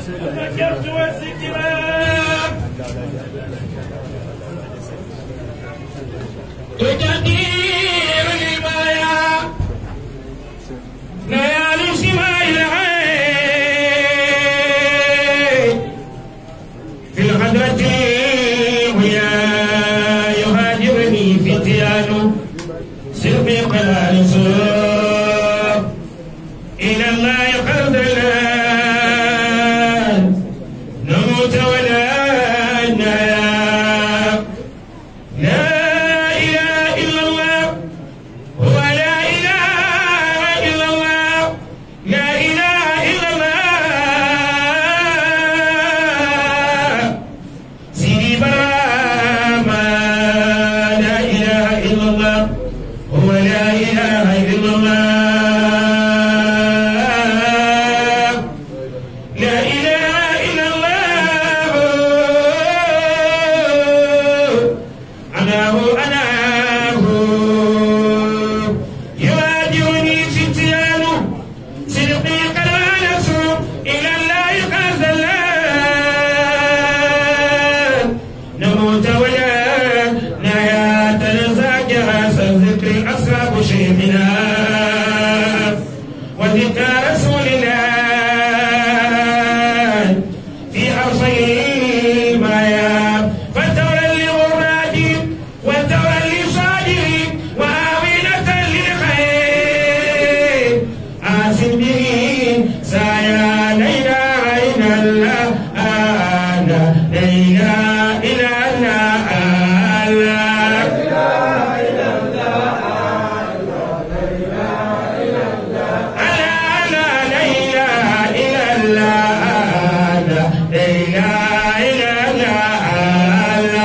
ذكرت والذكرى تجدير البايا ليالي سماء العين في الغدرة ويا يهاجرني فتيان سربي قلال سوء إلى الله قرد الآن نموت ولا ننام لا إله إلا الله هو لا إله إلا الله لا إله إلا الله سيدي براما لا إله إلا الله هو لا إله إلا الله لا إله إلا الله أناه أناه يواجهني فتيان صدقي قد نسوا إلى الله قد نموت ولا نيا تنزاجها سذكر أصحاب شيخنا وذكر رسول الله في أرضي المايا فتولى لغرادي وتولى لصادري وآمنة للخير آسم به سايا ليلى عين الله أنا ليلى إلى الله أنا لا ليلى إلى الله أنا ليلى إلى الله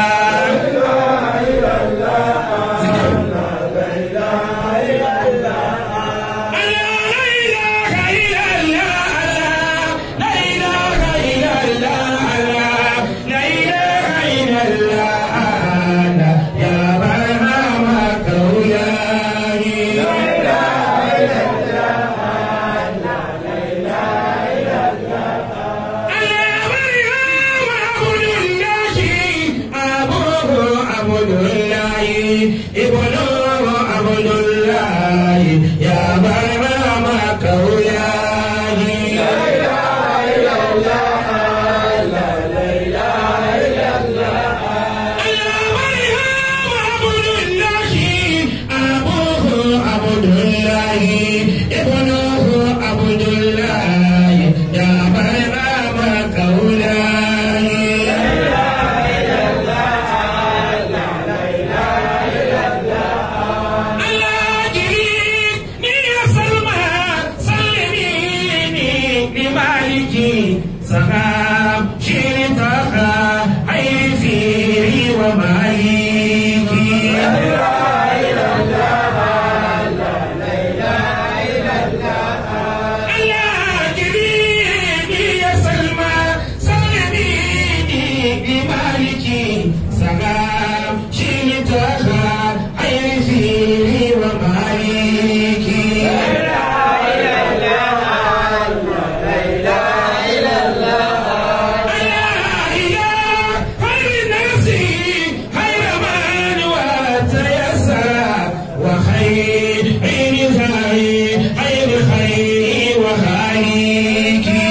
ابن عبد الله يا مرام كولاي سخام شرطها عيفي ومالكي يا جريدي يا سلمى سلميني بمالكي سلام شيلتها عيني ومالكي يا إله خير نفسي خير من وتيسر وخير عين خير خير خير وخالقي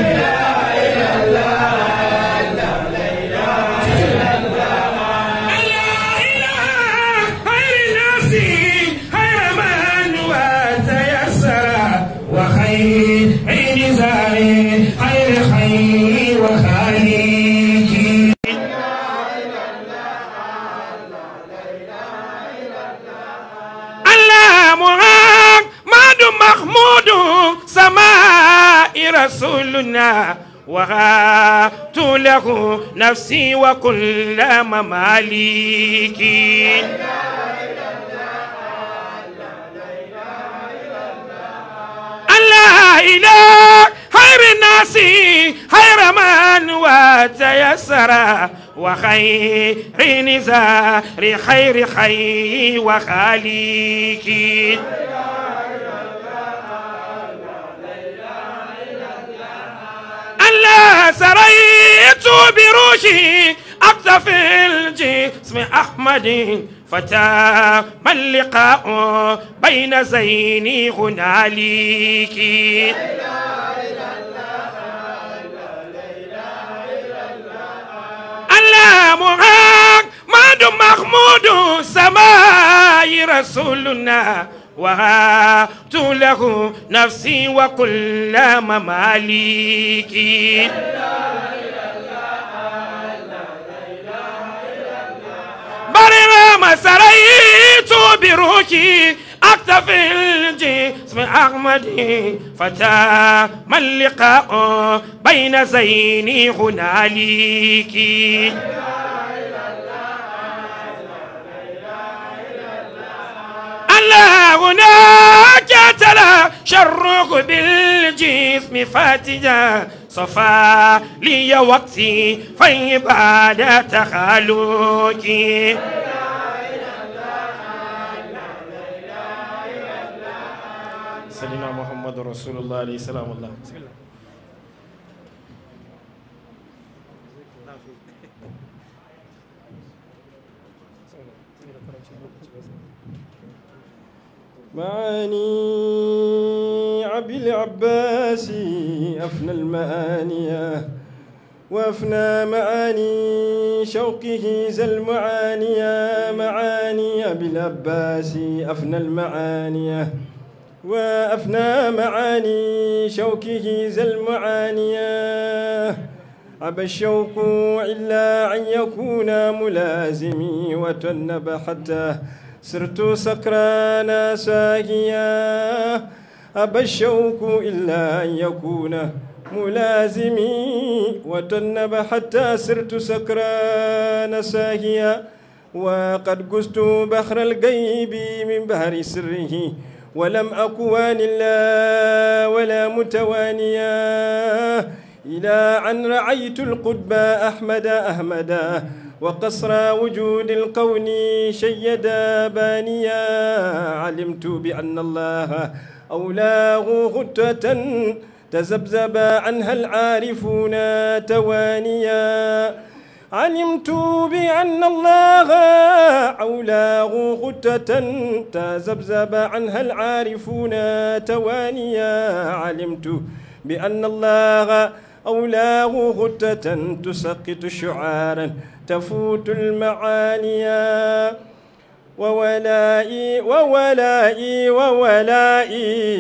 وخير عين زاري خير خير وخالقي الله محمد محمود سماء رسولنا وهات له نفسي وكل مماليكي الله إله خير الناس خير من وتيسر وخير نزار خير خير وخالقي الله ما سريت بروحي أقذف الجسم أحمد فتى ما اللقاء بين زيني هنالك الله محمد محمود سماي رسولنا وهبت له نفسي وكل مماليكي برنا ما سريت بروحي أكتفي الجسم أحمد فتى ما اللقاء بين زيني هنالك الله هناك تلا شرق بالجسم فاتجا صفا لي وقتي في بعد تخلقي سيدنا محمد رسول الله عليه السلام الله بسم الله معاني أبي العباس أفنى المعانية وأفنى معاني شوقه ذا المعانية معاني أبي العباس أفنى المعانية وأفنى معاني شوكه ذا المعانية أبى الشوق إلا أن يكون ملازمي وتنب حتى صرت سكرانا ساقيا أبى الشوق إلا أن يكون ملازمي وتنب حتى صرت سكران ساهيا وقد قست بحر الغيب من بحر سره ولم أكوان الله ولا متوانيا إلى أن رأيت القطب أحمد أحمدا وقصر وجود الكون شيدا بانيا علمت بأن الله أولاه غتة تزبزب عنها العارفون توانيا علمت بأن الله أولاه غتة تزبزب عنها العارفون توانيا علمت بأن الله أولاه غتة تسقط شعارا تفوت المعانيا وولائي وولائي وولائي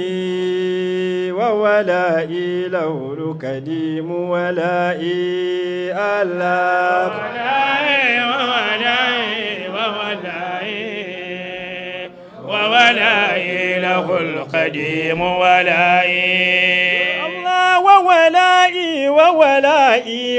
وولائي لو كديم ولائي الله وولاي وولاي وولاي وولاي له القديم ولاي الله وولائي وولائي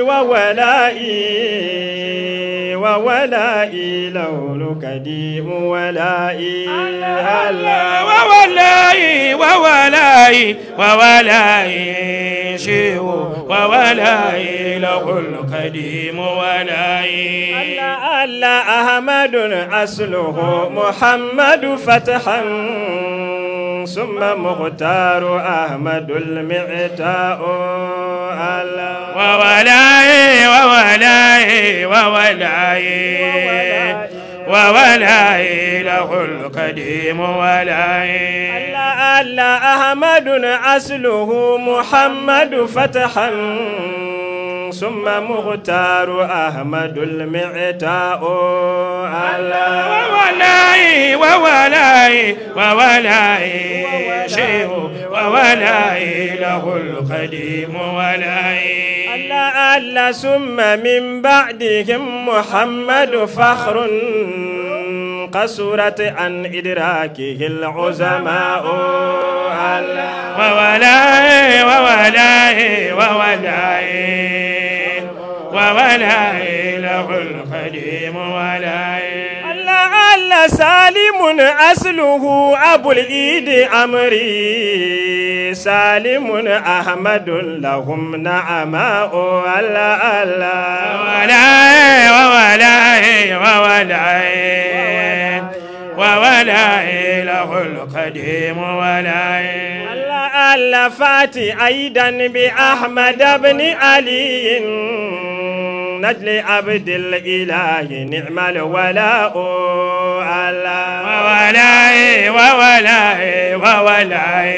وولائي وولائي لو كديم ولائي الله وولاي وولاي وولاي شيو وولاي له القديم ولاي الله الله أحمد أصله محمد فتحا ثم مختار أحمد المعتاء الله وولاي وولاي وولاي وولاي له القديم ولاي الله الله أحمد أصله محمد فتحا ثم مختار أحمد المعتاء الله وولاي وولاي وولاي شيخ وولاي له القديم ولاي الله الله ثم من بعدهم محمد فخر قصرت عن إدراكه العظماء الله وولاي وولاي وولاي وولاي له القديم ولاي الله الله سالم أصله أبو الإيد أمري سالم أحمد لهم نعماء الله الله وولاي وولاي وولاي وولاي له القديم ولاي الله المؤلفات أيضا بأحمد بن علي نجل عبد الإله نعم الولاء الله وولاي وولاي وولاي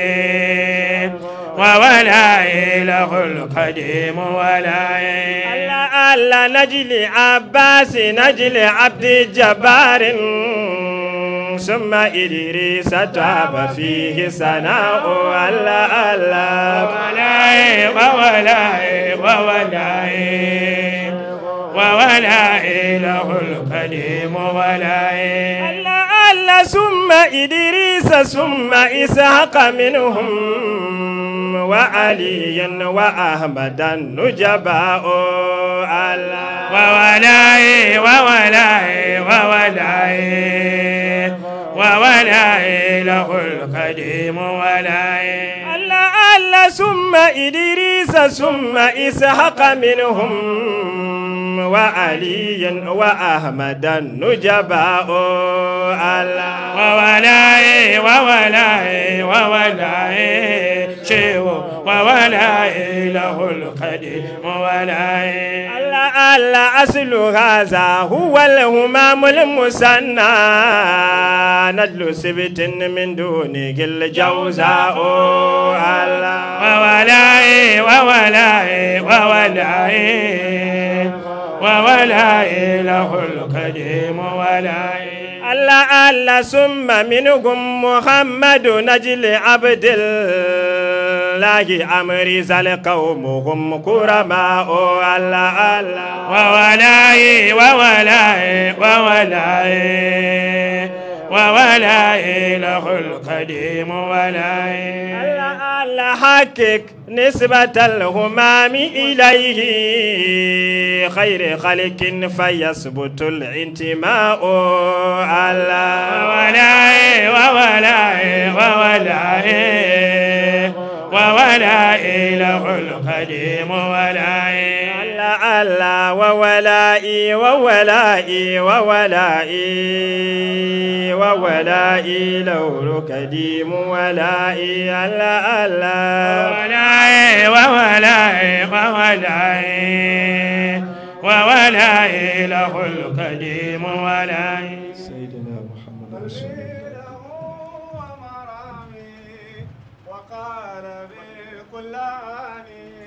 وولاي له القديم ولاي الله الله نجل عباس نجل عبد الجبار ثم إدريس تاب فيه سناء الله الله وولاي وولاي وولاي وولاي له القديم ولاي الله الله ثم إدريس ثم إسحاق منهم وعلي وأحمد النجباء الله وولاي وولاي وولاي وولاي له القديم ولاي الله الله ثم إدريس ثم إسحاق منهم وعلي وأحمد النجباء الله وولاي وولاي وولاي شيو وولاي له القديم وولاي الله الله أصل هذا هو الهمام المثنى ندل سبت من دونه الجوزاء الله وولاي وولاي وولاي وولاي له القديم ولاي الله الله ثم منهم محمد نجل عبد الله أمر زل قومهم كرماء الله الله وولاي وولاي وولاي وولاي له القديم ولاي الله الله حقق نسبة الهمام إليه خير خلق فيثبت الانتماء الله وولاي وولاي وولاي وولاي له القديم ولاي الله الله وولائي وولائي وولائي وولائي لو قديم ولائي الله الله وولاي وولاي وولاي وولاي له القديم ولاي سيدنا محمد رسول الله ومرامي وقال بكلاني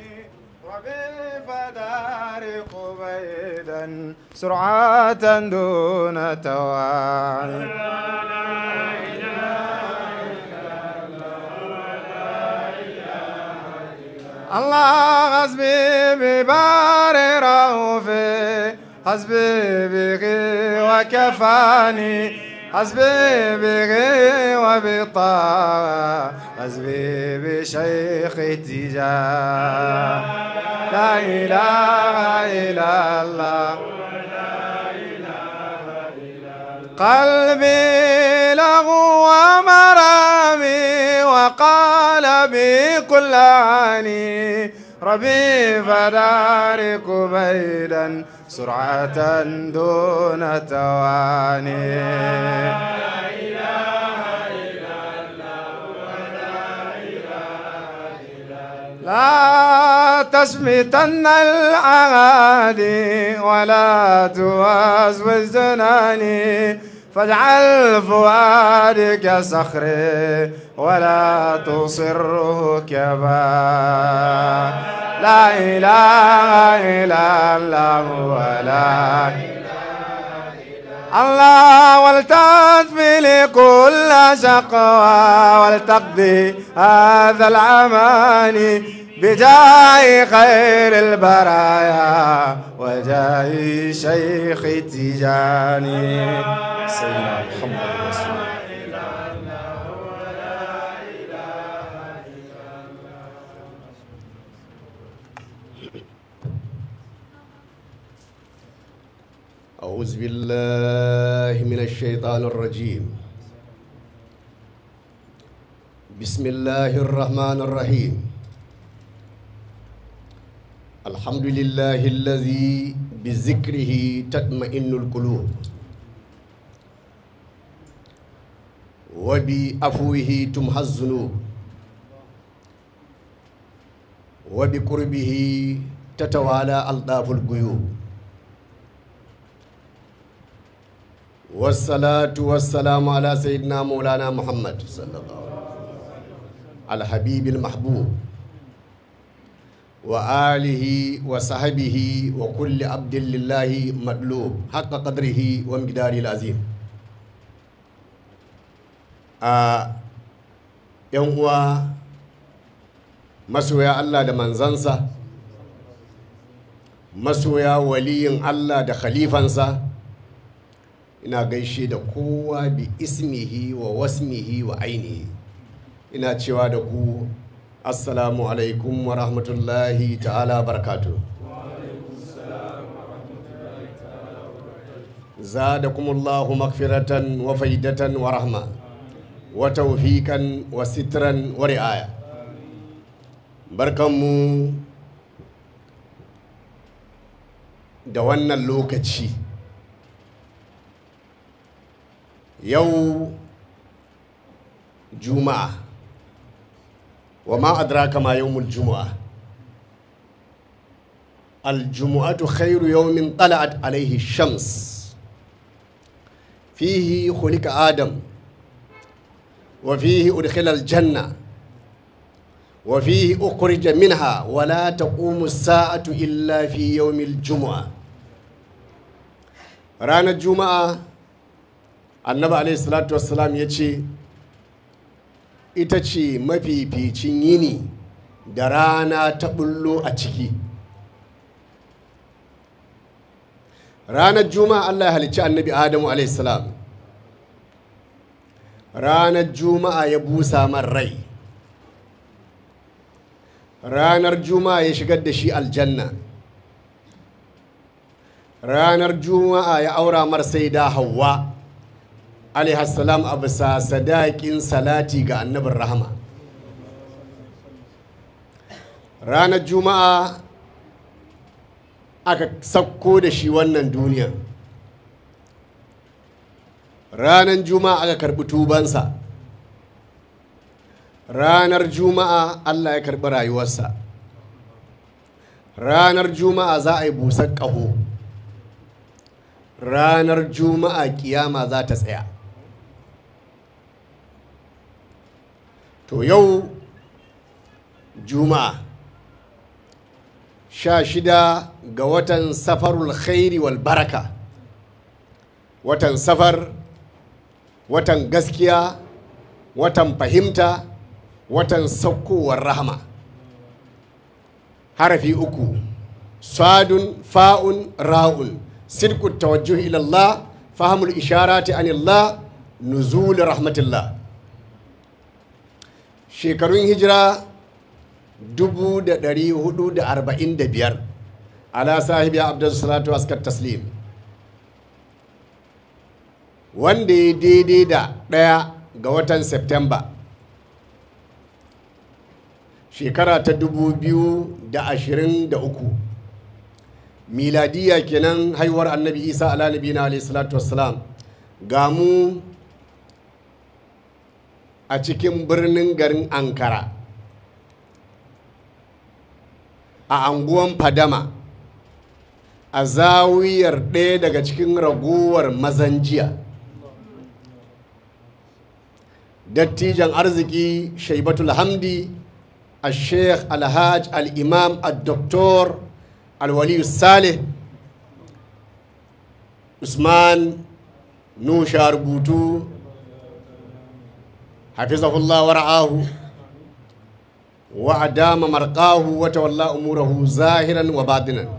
وبالفدار قبيدا سرعة دون تواني الله حسبي ببار رؤوفي حسبي بغي وكفاني حسبي بغي وبطاعة حسبي بشيخ اتجاه لا إله إلا الله قلبي له ومرامي وقال بكل عاني ربي فدارك بيدا سرعة دون تواني لا تسمتن الأعادي ولا توسوس جناني فاجعل فؤادك صخري ولا تصره كبا لا إله إلا الله ولا الله ولتطفي لكل شقوى ولتقضي هذا العماني بجاه خير البرايا وجاه شيخ تجاني سيدنا محمد رسول الله أعوذ بالله من الشيطان الرجيم بسم الله الرحمن الرحيم الحمد لله الذي بذكره تطمئن القلوب وبعفوه تمحى الذنوب وبقربه تتوالى ألطاف الغيوب والصلاة والسلام على سيدنا مولانا محمد صلى الله عليه وسلم الحبيب المحبوب وآله وصحبه وكل عبد لله مطلوب حق قدره ومقداره العظيم آه yan uwa masoya Allah da manzansa masoya waliyin Allah da khalifansa ina gaishe da kowa bi ismihi wa wasmihi wa ainihi ina cewa da ku assalamu alaikum wa rahmatullahi ta'ala barakatu zadakumullahu magfiratan wa faidatan wa rahma wa taufikan wa sitran wa ri'aya barkanmu da wannan lokaci yau juma'a wa ma adraka ma yawmul juma'a الجمعة خير يوم طلعت عليه الشمس فيه خلق آدم وفيه أدخل الجنة وفيه أخرج منها ولا تقوم الساعة إلا في يوم الجمعة رانا الجمعة النبي عليه الصلاة والسلام يتشي ita ce mafificin yini da rana ta bullo a ciki ranar juma'a allah ya halicci annabi adamu alaihissalam ranar juma'a ya busa man rai ranar juma'a ya shigar da shi aljanna ranar juma'a ya aura mar sai da hawa alaihassalam a bisa sadakin salati ga annabin rahama ranar juma'a aka sakko da shi wannan duniya ranar juma'a aka karbi tubansa ranar juma'a allah ya karbi rayuwarsa ranar juma'a za a yi busar ƙaho ranar juma'a kiyama za ta tsaya to yau juma'a sha shida ga watan safarul khairi wal baraka watan safar watan gaskiya watan fahimta watan saukowar rahama harafi uku sadun fa'un ra'un sidku tawajjuh ila Allah fahimul isharati anillah nuzul rahmatillah shekarun hijira 445 ala sahibi abdul salatu askar taslim wanda ya daidai da ɗaya ga watan september shekara ta 2023 miladiya kenan haihuwar annabi isa ala nabina alayhi salatu wassalam ga mu a cikin birnin garin ankara a anguwan fadama a zawiyar ɗaya daga cikin ragowar mazanjiya dattijan arziki shaibatul hamdi a sheikh alhaj al-imam al-doktor al-waliyu saleh usman nusha rubutu hafizahullah wa ra'ahu wa adama marqahu wa tawalla umurahu zahiran wa batinan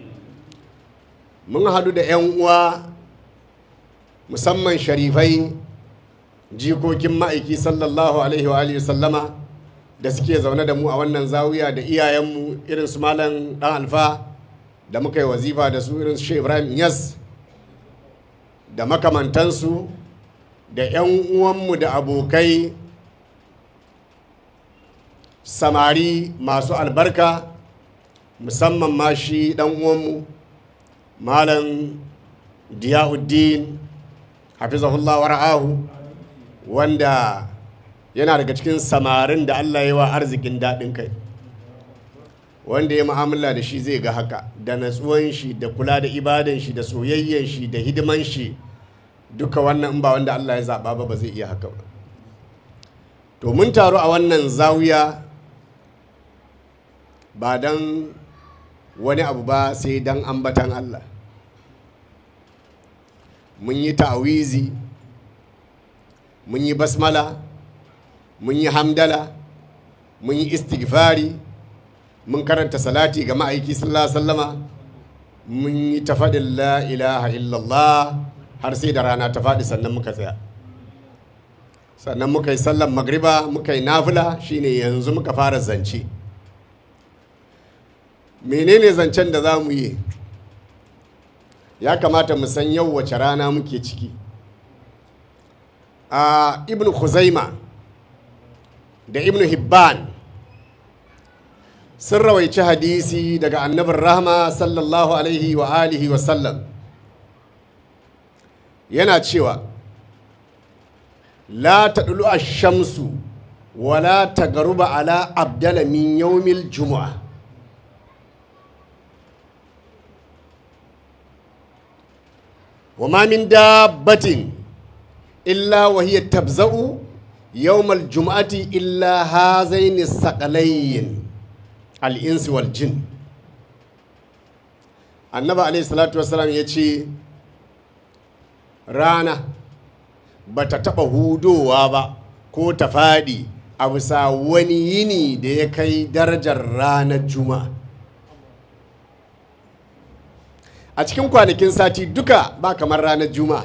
mun hadu da 'yan uwa musamman sharifai jikokin ma'aiki sallallahu alaihi wa alihi sallama da suke zaune da mu a wannan zawiya da iyayenmu irin su malam dan alfa da muka yi wazifa da su irin su shi ibrahim yas da makamantansu da 'yan uwanmu da abokai samari masu albarka musamman ma shi dan uwanmu malam diyauddin hafizahullah wa ra'ahu wanda yana daga cikin samarin da Allah ya wa arzikin daɗin kai wanda ya mu'amala da shi zai ga haka da natsuwan shi da kula da ibadan shi da soyayyen shi da hidiman shi duka wannan in ba wanda Allah ya zaɓa ba ba zai iya haka ba to mun taru a wannan zawiya ba don wani abu ba sai don ambatan Allah mun yi ta'awizi mun yi basmala mun yi hamdala mun yi istighfari mun karanta salati ga ma'aiki sallallahu alaihi wasallama mun yi tafadin la ilaha illallah har sai da rana ta faɗi sannan muka tsaya sannan muka yi sallan magriba muka yi nafila shine yanzu muka fara zance menene zancen da za mu yi ya kamata mu san yau wace rana muke ciki a ibn Khuzaima da ibn Hibban sun rawaici hadisi daga annabin rahama sallallahu alaihi wa alihi wa sallam yana cewa la taɗulu a shamsu wala ta garuba ala abdala min yawmil juma'a wa ma min dabbatin illa wa hiya tabza'u yawmal juma'ati illa hazaini saqalayn al-insi wal jin annabi alaihi salatu wassalam ya ce rana ba ta taɓa hudowa ba ko ta faɗi a bisa wani yini da ya kai darajar ranar juma'a a cikin kwanakin sati duka ba kamar ranar juma'a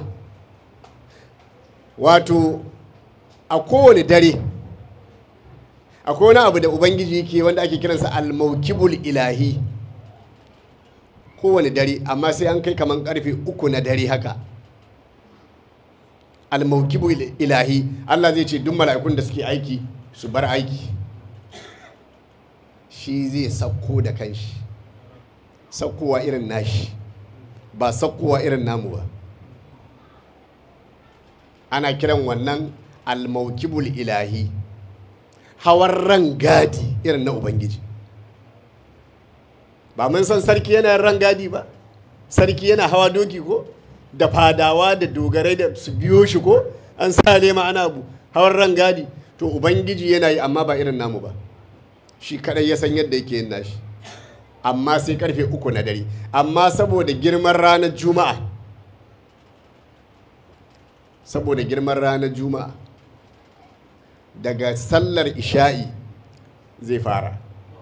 wato a kowane dare akwai wani abu da ubangiji ke wanda ake kiransa almaukibul ilahi kowane dare amma sai an kai kamar karfe uku na dare haka almaukibu ilahi Allah zai ce duk mala'ikun da suke aiki su bar aiki shi zai sauko da kanshi saukowa irin nashi ba saukowa irin namu ba ana kiran wannan almaukibul ilahi hawan ran gadi irin na ubangiji ba mun san sarki yana ran gadi ba sarki yana hawa doki ko da fadawa da dogarai da su biyo shi ko an sa lema ana bu hawan ran gadi to ubangiji yana yi amma ba irin namu ba shi kadai ya san yadda yake yin nashi amma sai karfe uku na dare amma saboda girman ranar juma'a saboda girman ranar juma'a daga sallar isha'i zai fara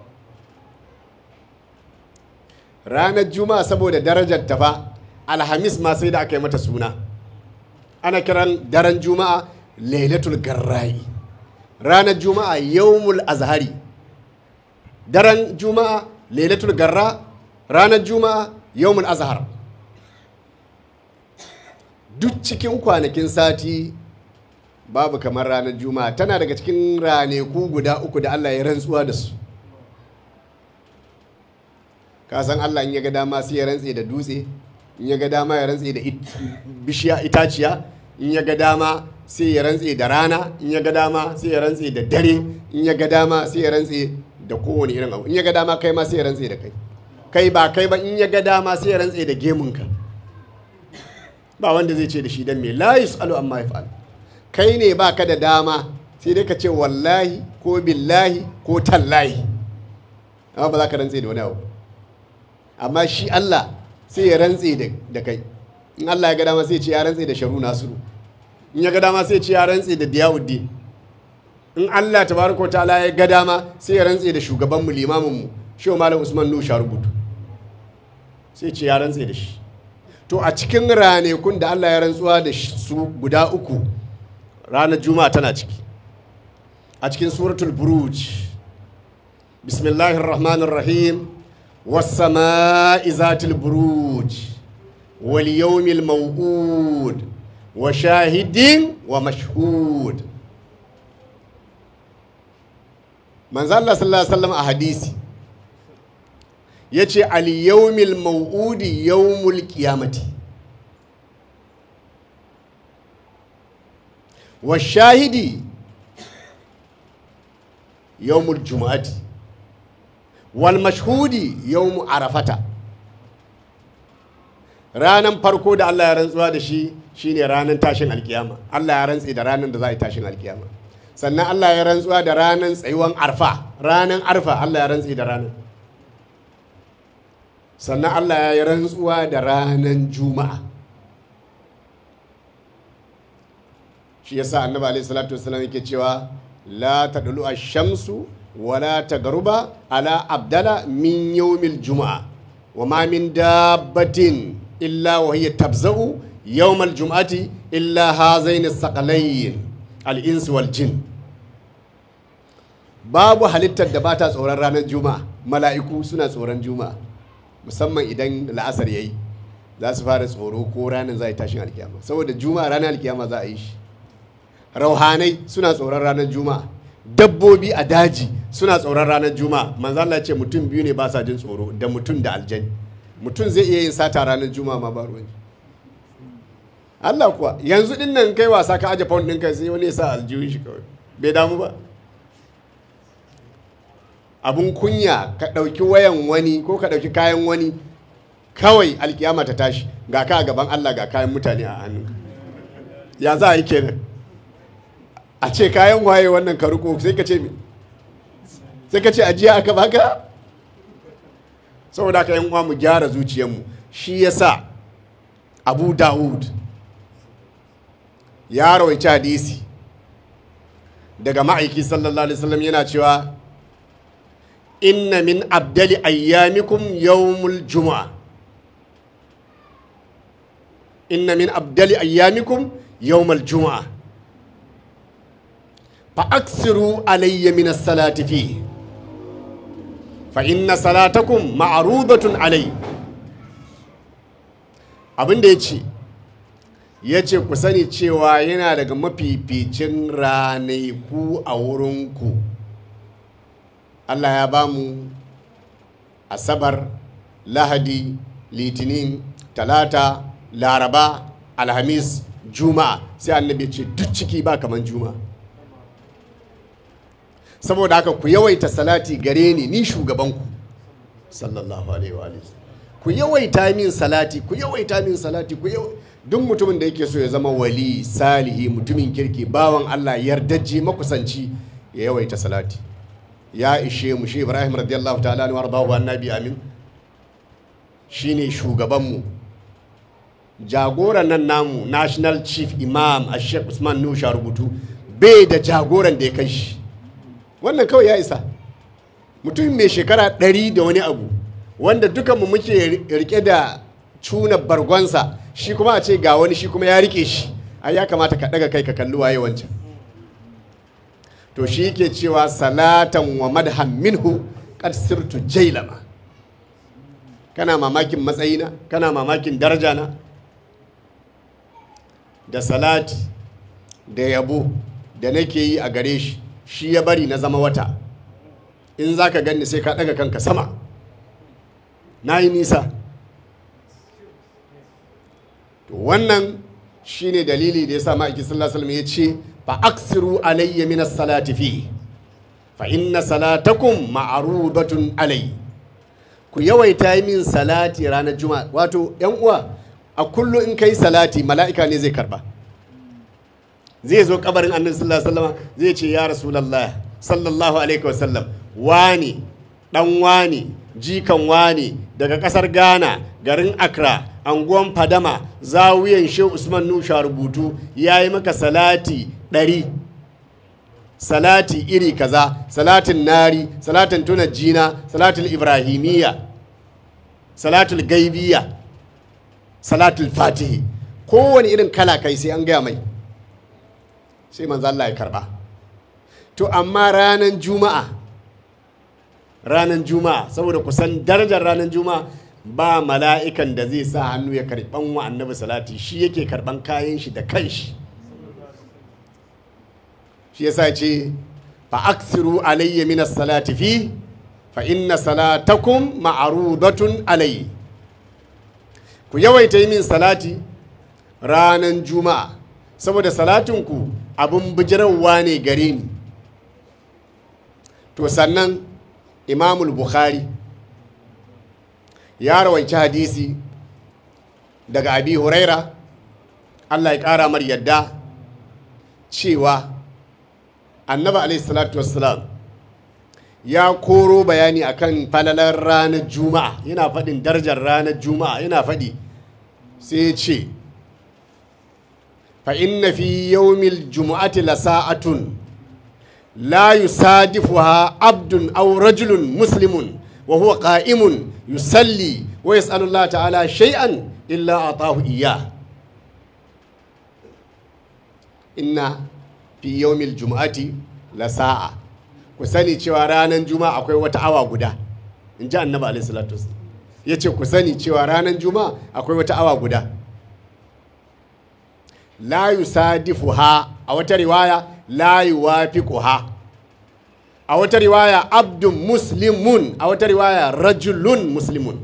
ranar juma'a saboda darajar ta fa alhamis ma sai da aka yi mata suna ana kiran daren juma'a lailatul garra'i ranar juma'a yawmul azhari daren juma'a lailatul garra ranar juma'a yawmul azhar duk cikin kwanakin sati babu kamar ranar juma'a tana daga cikin raneku guda uku da allah ya rantsuwa da su ka san allah in ya ga dama sai ya rantse da dutse in ya ga dama ya rantse da bishiya itaciya in ya ga dama sai ya rantse da rana in ya ga dama sai ya rantse da dare in ya ga dama sai ya rantse da kowane irin abu in ya ga dama kai ma sai ya rantse da kai kai ba kai ba in ya ga dama sai ya rantse da gemunka ba wanda zai ce da shi dan me la yusalu amma yaf'al kai ne ba ka da dama sai dai ka ce wallahi ko billahi ko tallahi amma ba za ka rantse da wani abu amma shi Allah sai ya rantse da kai in Allah ya ga dama sai ce ya rantse da sharu nasiru in ya ga dama sai ce ya rantse da diyawuddin in Allah tabaraka ta'ala ya ga dama sai ya rantse da shugabanmu limaminmu shehu malam usman nu rubutu sai ce ya rantse da shi to a cikin ranakun da Allah ya rantsuwa da su guda uku ranar juma'a tana ciki a cikin suratul buruj bismillahir rahmanir rahim والسماء ذات البروج واليوم الموعود وشاهد ومشهود من الله صلى الله عليه وسلم أحاديث yace al-yawmil maw'udi yawmul qiyamati wa shahidi yawmul jumu'ati wal mashhudi yawmu arafata ranan farko da Allah ya rantsuwa da shi shine ranan tashin alkiyama Allah ya rantsi da ranan da za a yi tashin alkiyama sannan Allah ya rantsuwa da ranan tsayuwan arfa ranan arfa Allah ya rantsi da ranan sannan Allah ya yi rantsuwa da ranan juma'a shi yasa annabi alaihi salatu wasallam yake cewa la tadlu ash-shamsu wala tagaruba ala abdala min yawmil juma'a wa ma min dabbatin illa wa hiya tabza'u yawmal jum'ati illa hazaini saqalayn al-ins wal jin babu halittar da bata tsoron ranar juma'a mala'iku suna tsoron juma'a musamman idan la'asar yayi za su fara tsoro ko ranar za a yi tashin alkiyama saboda juma'a ranar alkiyama za a yi shi rauhanai suna tsoron ranar juma'a dabbobi a daji suna tsoron ranar juma'a manzo Allah ce mutum biyu ne ba sa jin tsoro da mutum da aljani mutum zai iya yin sata ranar juma'a ma ba ruwan shi. Allah kuwa yanzu din nan kai wasa ka aje pound ɗinka sai wani ya sa aljihun shi kawai bai damu ba abun kunya ka ɗauki wayan wani ko ka ɗauki kayan wani kawai alkiyama ta tashi ga ka a gaban Allah ga kayan mutane a hannun ya za a yi kenan a ce kayan waye wannan ka riko sai ka ce me sai ka ce ajiya aka baka saboda haka yan uwa mu gyara zuciyarmu shi yasa abu dawud ya rawaici hadisi daga ma'aiki sallallahu alaihi wasallam yana cewa inna min abdali ayyamikum yawmul juma'a inna min abdali ayyamikum yawmul juma'a fa aksiru alayya min as-salati fihi fa inna salatakum ma'rudatun alai abin da ya ce ya ce ku sani cewa yana daga mafificin ranaku a wurinku allah ya ba mu asabar lahadi litinin talata laraba alhamis juma'a sai annabi ya ce duk ciki ba kaman juma'a saboda haka ku yawaita salati gare ni ni shugabanku sallallahu alaihi wa alihi. ku yawaita min salati ku yawaita min salati ku yau duk mutumin da yake so ya zama wali salihi mutumin kirki bawan Allah yardajje makusanci ya yawaita salati ya ishe mu shi Ibrahim radiyallahu ta'ala anhu wardahu annabi amin shine shugabanmu jagoran nan namu national chief imam a sheikh usman nusha rubutu bai da jagoran da ya kai shi wannan kawai ya isa mutum mai shekara ɗari da wani abu wanda dukanmu muke rike da cuna bargonsa shi kuma a ce ga wani shi kuma ya rike shi ai ya kamata ka ɗaga kai ka kalli waye wancan to shi ke cewa salatan wa madhan minhu qad sirtu jailama kana mamakin matsayina kana mamakin darajana da salati da yabo da nake yi a gare shi shi ya bari na zama wata in za ka ganni sai ka ɗaga kanka sama na yi nisa to wannan shi ne dalili da ya sa ma'aiki sallallahu alaihi ya ce fa aksiru alayya min salati fi fa inna salatakum ma'rudatun alai ku yawaita min salati ranar juma'a wato yan uwa a kullu in kai salati mala'ika ne zai karba zai zo kabarin annabi sallallahu alaihi wasallam zai ce ya rasulullah sallallahu alaihi wasallam wani dan wani jikan wani daga kasar ghana garin accra anguwan fadama zawiyan shehu usman nusha rubutu ya yi maka salati ɗari salati iri kaza salatin nari salatin tuna jina salatul ibrahimiyya salatul gaibiya salatul fatihi kowane irin kala kai sai an gaya mai sai manzo Allah ya karba to amma ranar juma'a ranar juma'a saboda kusan darajar ranar juma'a ba mala'ikan da zai sa hannu ya karban wa annabi salati shi yake karban kayan shi da kanshi shi yasa ce fa aksiru alayya min salati fi fa inna salatakum ma'rudatun alayhi ku yawaita yi min salati ranar juma'a saboda salatinku abin bijirarwa ne gare ni to sannan imamul bukhari ya rawaici hadisi daga abi huraira allah ya ƙara mar yadda cewa annaba alaihi salatu wassalam ya koro bayani akan falalar ranar juma'a yana faɗin darajar ranar juma'a yana faɗi sai ya ce fa inna fi yawmil jumu'ati la sa'atun la yusadifuha abdun aw rajulun muslimun wa huwa qa'imun yusalli wa yas'alu Allah ta'ala shay'an illa atahu iyyah inna fi yawmil jumu'ati la sa'a ku sani cewa ranar juma'a akwai wata awa guda in ji annabi alaihi salatu ya ce ku sani cewa ranar juma'a akwai wata awa guda la yusadifuha a wata riwaya la yuwafiquha a wata riwaya abdun muslimun a wata riwaya rajulun muslimun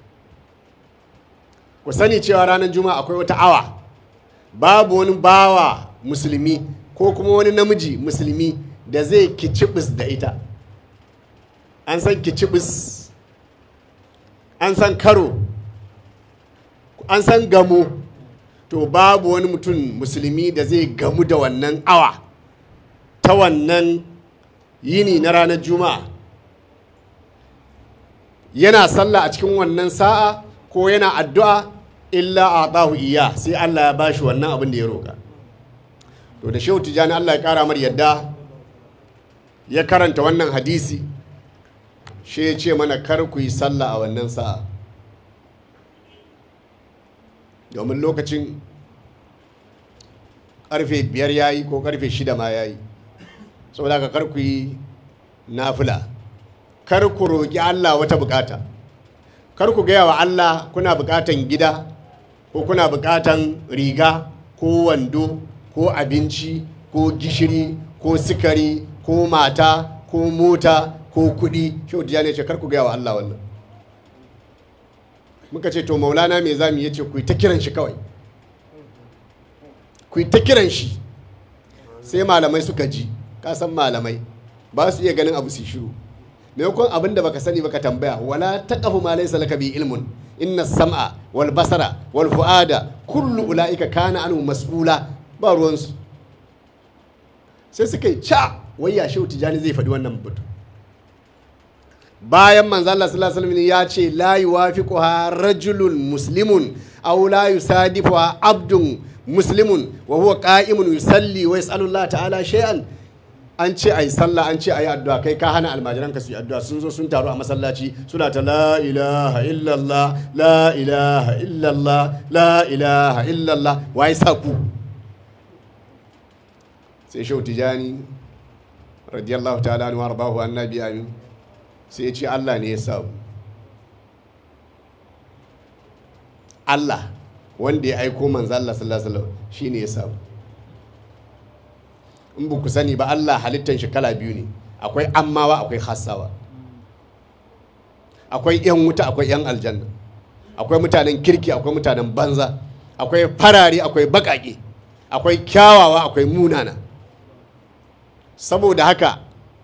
ku sani cewa ranar juma'a akwai wata awa babu wani bawa musulmi ko kuma wani namiji musulmi da zai kicibis da ita an san kicibis an san karo an san gamo to babu wani mutum musulmi da zai gamu da wannan awa ta wannan yini na ranar juma'a yana sallah a cikin wannan sa'a ko yana addu'a illa a ɗahu iya sai allah ya bashi wannan abin da ya roƙa to da shehu tijjani allah ya ƙara mar yadda ya karanta wannan hadisi shi ya ce mana kar ku yi sallah a wannan sa'a domin lokacin karfe biyar ya yi ko karfe shida ma ya yi saboda ka kar ku yi nafila kar ku roƙi allah wata bukata kar ku gaya wa allah kuna bukatan gida ko kuna bukatan riga ko wando ko abinci ko gishiri ko sikari ko mata ko mota ko kuɗi shi ne ce kar ku gaya wa Allah wannan muka ce to maulana me zamu yace ku yi ta kiran shi kawai ku yi ta kiran shi sai malamai suka ji ka san malamai ba su iya ganin abu su shiru maimakon abin da baka sani baka tambaya wala taqafu ma laysa laka bi ilmun inna sam'a wal basara wal fuada kullu ulaika kana anhu mas'ula ba ruwansu sai suka yi ca wayya shehu tijani zai faɗi wannan batu bayan manzo Allah sallallahu alaihi wasallam ya ce la yuwafiquha rajulun muslimun aw la yusadifuha abdun muslimun wa huwa qa'imun yusalli wa yas'alu Allah ta'ala shay'an an ce ayi sallah an ce ayi addu'a kai ka hana almajiran ka su yi addu'a sun zo sun taru a masallaci suna ta la ilaha illallah la ilaha illallah la ilaha illallah wai sa ku sai shehu tijani radiyallahu ta'ala anhu warbahu annabi amin sai ya ce Allah ne ya samu Allah wanda ya aiko manzo Allah sallallahu alaihi wasallam shine ya samu in ba ku sani ba Allah halittan shi kala biyu ne akwai ammawa akwai hassawa akwai yan wuta akwai yan aljanna akwai mutanen kirki akwai mutanen banza akwai farare akwai bakake akwai kyawawa akwai munana saboda haka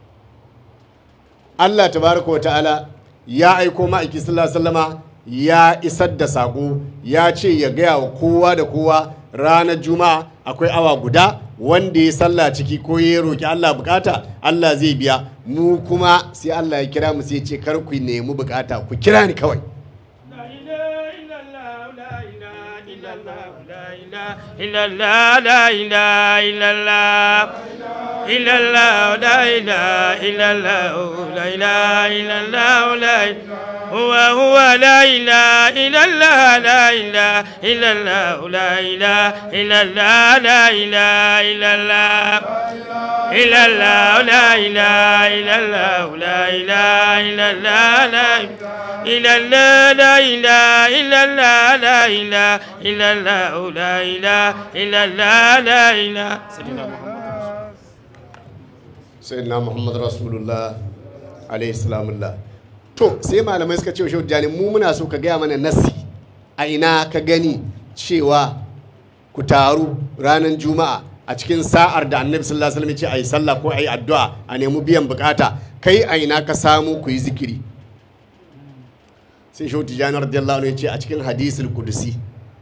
Allah tabaraka wa ta'ala ya aiko ma'aiki sallallahu alaihi wasallama ya isar da saƙo ya ce ya gaya wa kowa da kowa ranar juma'a akwai awa guda wanda ya sallah ciki ko ya roki Allah bukata Allah zai biya mu kuma sai Allah ya kira mu sai ya ce kar ku nemi bukata ku kira ni kawai إلا الله لا إله إلا الله إلا الله لا إله إلا الله لا إله إلا الله لا هو هو لا إله إلا الله لا إله إلا الله لا إله إلا الله لا إله إلا الله إلا الله لا إله إلا الله لا إله إلا الله لا إلا الله لا إله إلا الله لا إله إلا الله لا إله إلا الله لا إله سيدنا محمد sayyidina muhammad rasulullah alaihi salamullah to sai malamai suka ce shehu jani mu muna so ka gaya mana nasi a ina ka gani cewa ku taru ranar juma'a a cikin sa'ar da annabi sallallahu alaihi wasallam ya ce ayi sallah ko ayi addu'a a nemi biyan bukata kai a ina ka samu ku yi zikiri sai shehu tijjani radiyallahu anhu ya ce a cikin hadisul kudusi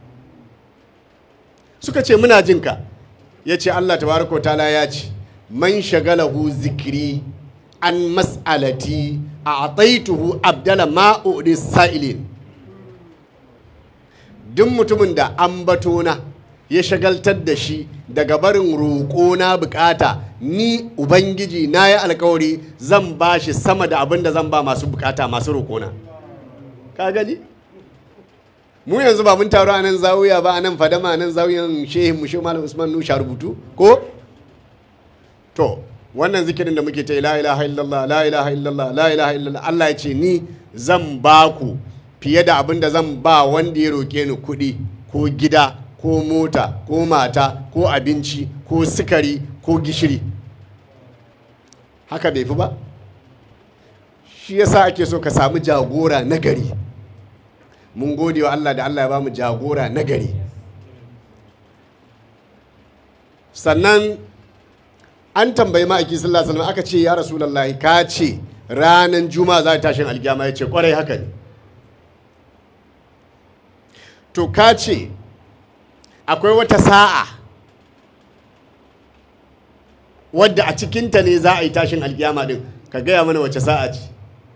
suka ce muna jin ka ya ce Allah tabaraka wa ta'ala ya ce man shagalahu zikiri an mas'alati a ataituhu abdala ma'udi sa'ilin duk mutumin da an batona ya shagaltar da shi daga barin roƙo na bukata ni ubangiji na yi alkawari zan ba shi sama da abin da zan ba masu bukata masu roƙona ka gani mu yanzu ba mun taro a nan zawiya ba a nan fadama a nan zawiyan shehin mu shehu malam usman nusha rubutu ko to wannan zikirin da muke ta la ilaha illallah la ilaha illallah la ilaha illallah Allah ya ce ni zan ba ku fiye da abin da zan ba wanda ya roke ni kuɗi ko gida ko mota ko mata ko abinci ko sukari ko gishiri haka bai fi ba shi yasa ake so ka samu jagora na gari mun gode wa Allah da Allah ya ba mu jagora na gari sannan an tambayi ma'aiki sallallahu alaihi wasallam aka ce ya rasulullahi ka ce ranar juma'a za ta tashin alkiyama ya ce kwarai haka ne to ka ce akwai wata sa'a wadda a cikinta ne za a yi tashin alkiyama din ka gaya mana wace sa'a ce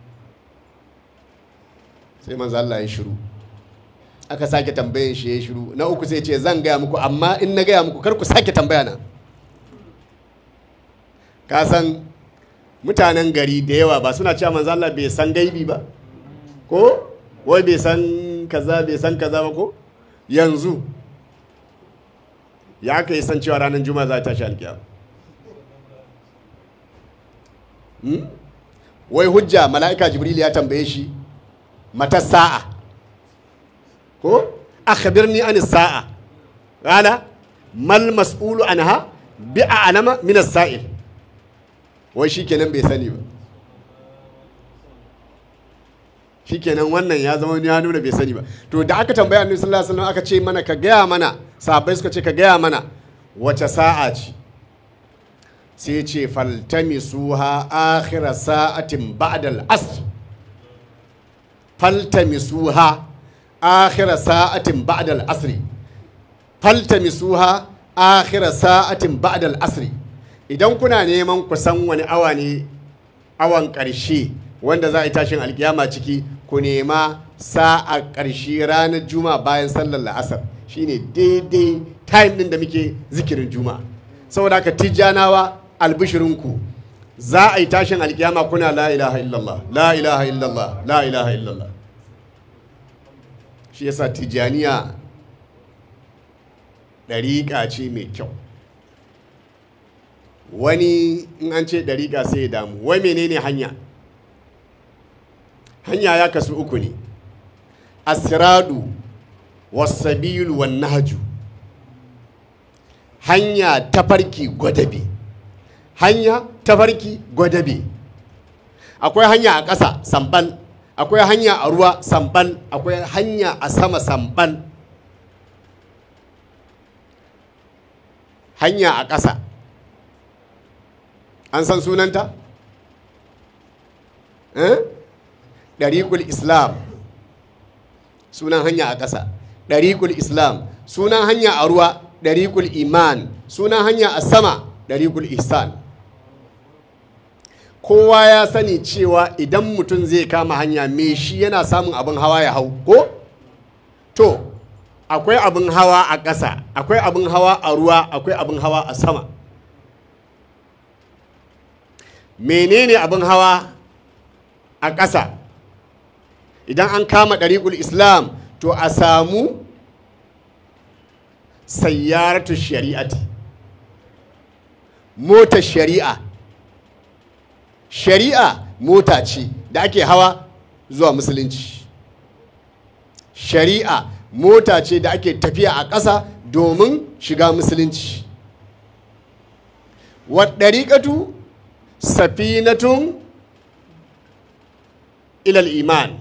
sai manzo Allah ya shiru aka sake tambayin shi ya shiru na uku sai ce zan gaya muku amma in na gaya muku kar ku sake tambaya na ka san mutanen gari da yawa ba suna cewa manzo Allah bai san gaibi ba ko wai bai san kaza bai san kaza ba ko yanzu ya ka yi san cewa ranar juma'a za ta tashi alkiyama Hmm? wai hujja mala'ika jibril ya tambaye shi mata sa'a ko akhbirni an sa'a qala mal mas'ulu anha bi a'lama min as-sa'il wai shikenan bai sani ba shikenan wannan ya zama ya nuna bai sani ba to da aka tambaya annabi sallallahu alaihi wasallam aka ce mana ka gaya mana sahabbai suka ce ka gaya mana wace sa'a ce sai ce faltamisuha akhira sa'atin ba'da al-asr faltamisuha akhira sa'atin ba'da al-asr faltamisuha akhira sa'atin ba'da al-asr idan kuna neman ku san wani awa ne awan ƙarshe wanda za a yi tashin alkiyama ciki ku nema sa'a ƙarshe ranar juma'a bayan sallar la'asar shine daidai time din da muke zikirin juma'a saboda haka tijjanawa albishirinku za a yi tashin alkiyama kuna la ilaha illallah la ilaha illallah la ilaha illallah shi yasa tijjaniya ɗariƙa ce mai kyau wani in an ce ɗariƙa sai ya damu wai menene hanya hanya ya kasu uku ne asiradu wasabilu wan nahju hanya tafarki gwadabe hanya tafarki gwadabe akwai hanya a ƙasa sambal akwai hanya a ruwa sambal akwai hanya a sama sambal hanya a ƙasa an san sunanta? eh? ɗariƙul islam sunan hanya a ƙasa ɗariƙul islam sunan hanya a ruwa ɗariƙul iman sunan hanya a sama ɗariƙul ihsan kowa ya sani cewa idan mutum zai kama hanya me shi yana samun abin hawa ya hau ko to akwai abin hawa a ƙasa akwai abin hawa a ruwa akwai abin hawa a sama menene abin hawa a ƙasa idan an kama ɗariƙul islam to a samu sayyaratu shari'ati motar shari'a shari'a mota ce da ake hawa zuwa musulunci shari'a mota ce da ake tafiya a ƙasa domin shiga musulunci waɗariƙatu safinatun ilal iman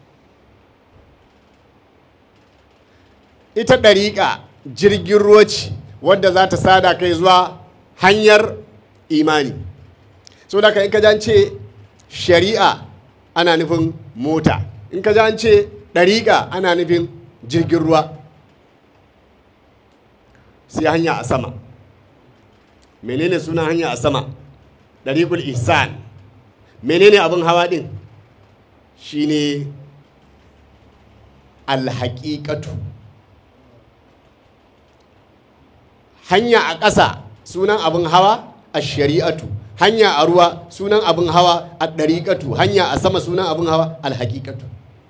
ita ɗariƙa jirgin ruwa ce wadda za ta sada kai zuwa hanyar imani so da in ka ce shari'a ana nufin mota in ka ji an ce ɗariƙa ana nufin jirgin ruwa sai hanya a sama menene sunan hanya a sama ɗariƙul ihsan menene abin hawa ɗin shine alhaƙiƙatu hanya a ƙasa sunan abin hawa a shari'atu hanya a ruwa sunan abin hawa a ɗariƙatu hanya a sama sunan abin hawa alhaƙiƙatu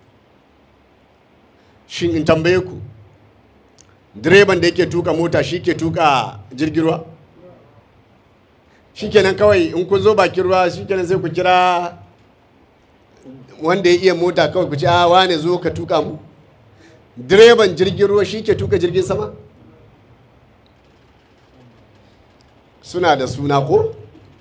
shin in tambaye ku direban da yake tuka mota shi ke tuka jirgin ruwa shikenan kawai in kun zo bakin ruwa shikenan sai ku kira wanda ya iya mota kawai ku ce a wane zo ka tuka mu direban jirgin ruwa shi ke tuka jirgin sama suna da suna ko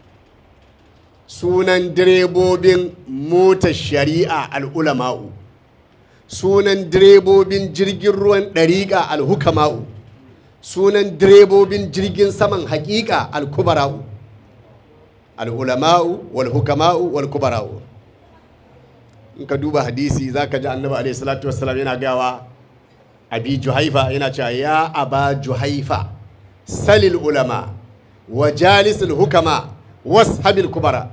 sunan direbobin motar shari'a al'ulama'u sunan direbobin jirgin ruwan ɗariƙa alhukama'u sunan direbobin jirgin saman haƙiƙa alkubara'u al'ulama'u walhukama'u walkubara'u in ka duba hadisi za ka ji annabi alaihi salatu wassalam yana gawa abi juhaifa yana cewa ya aba juhaifa salil ulama wa jalisul hukama washabil kubara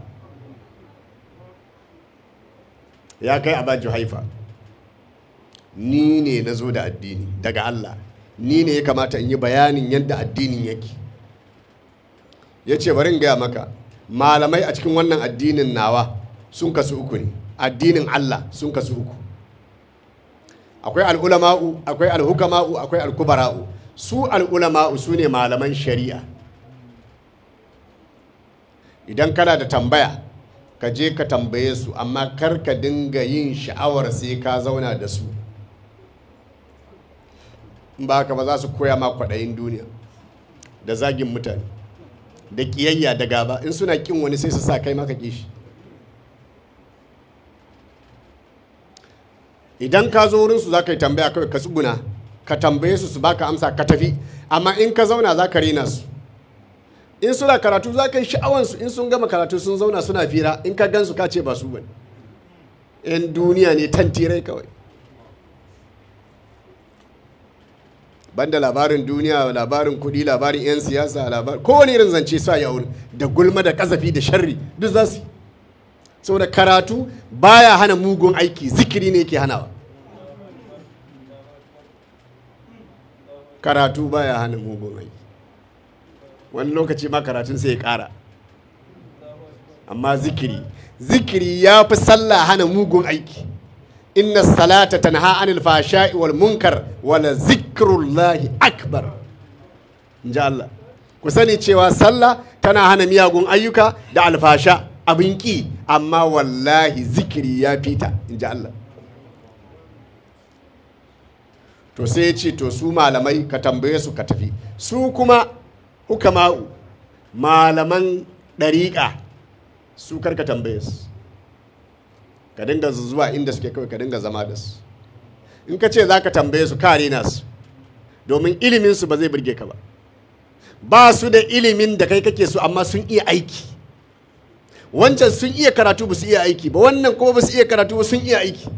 ya kai aba juhaifa ni ne na zo da addini daga Allah ni ne ya kamata in yi bayanin yadda addinin yake ya ce bari in gaya maka malamai a cikin wannan addinin nawa sun kasu uku ne addinin Allah sun kasu uku akwai al'ulama'u akwai alhukama'u akwai alkubara'u su al'ulama'u su ne malaman shari'a idan kana da tambaya ka je ka tambaye su amma kar ka dinga yin sha'awar sai ka zauna da su in ba haka ba za su koya ma kwaɗayin duniya da zagin mutane da ƙiyayya da gaba in suna ƙin wani sai su sa kai maka kishi idan ka zo wurinsu za ka yi tambaya kawai ka tsuguna ka tambaye su su baka amsa ka tafi amma in ka zauna za ka rena su in suna karatu za ka yi sha'awansu in sun gama karatu sun zauna suna fira in ka gansu ka ce ba su bane yan duniya ne tantirai kawai banda labarin duniya labarin kudi labarin 'yan siyasa labarin kowane irin zance sa ya wuri da gulma da kazafi da sharri duk za su yi saboda karatu baya hana mugun aiki zikiri ne ke hanawa karatu baya hana mugun aiki wani lokaci ma karatun sai ya kara amma zikiri zikiri ya fi sallah hana mugun aiki inna salata tanha anil fashai wal munkar wala zikrullahi akbar inji Allah ku sani cewa sallah tana hana miyagun ayyuka da alfasha abin ki amma wallahi zikiri ya fita inji Allah to sai ya ce to su malamai ka tambaye su ka tafi su kuma hukama'u malaman ɗariƙa su karka tambaye su ka dinga zuwa inda suke kawai ka dinga zama da su in ka ce za ka tambaye su ka rena su domin iliminsu ba zai burge ka ba ba su da ilimin da kai kake so amma sun iya aiki wancan sun iya karatu ba su iya aiki ba wannan kuma ba su iya karatu ba sun iya aiki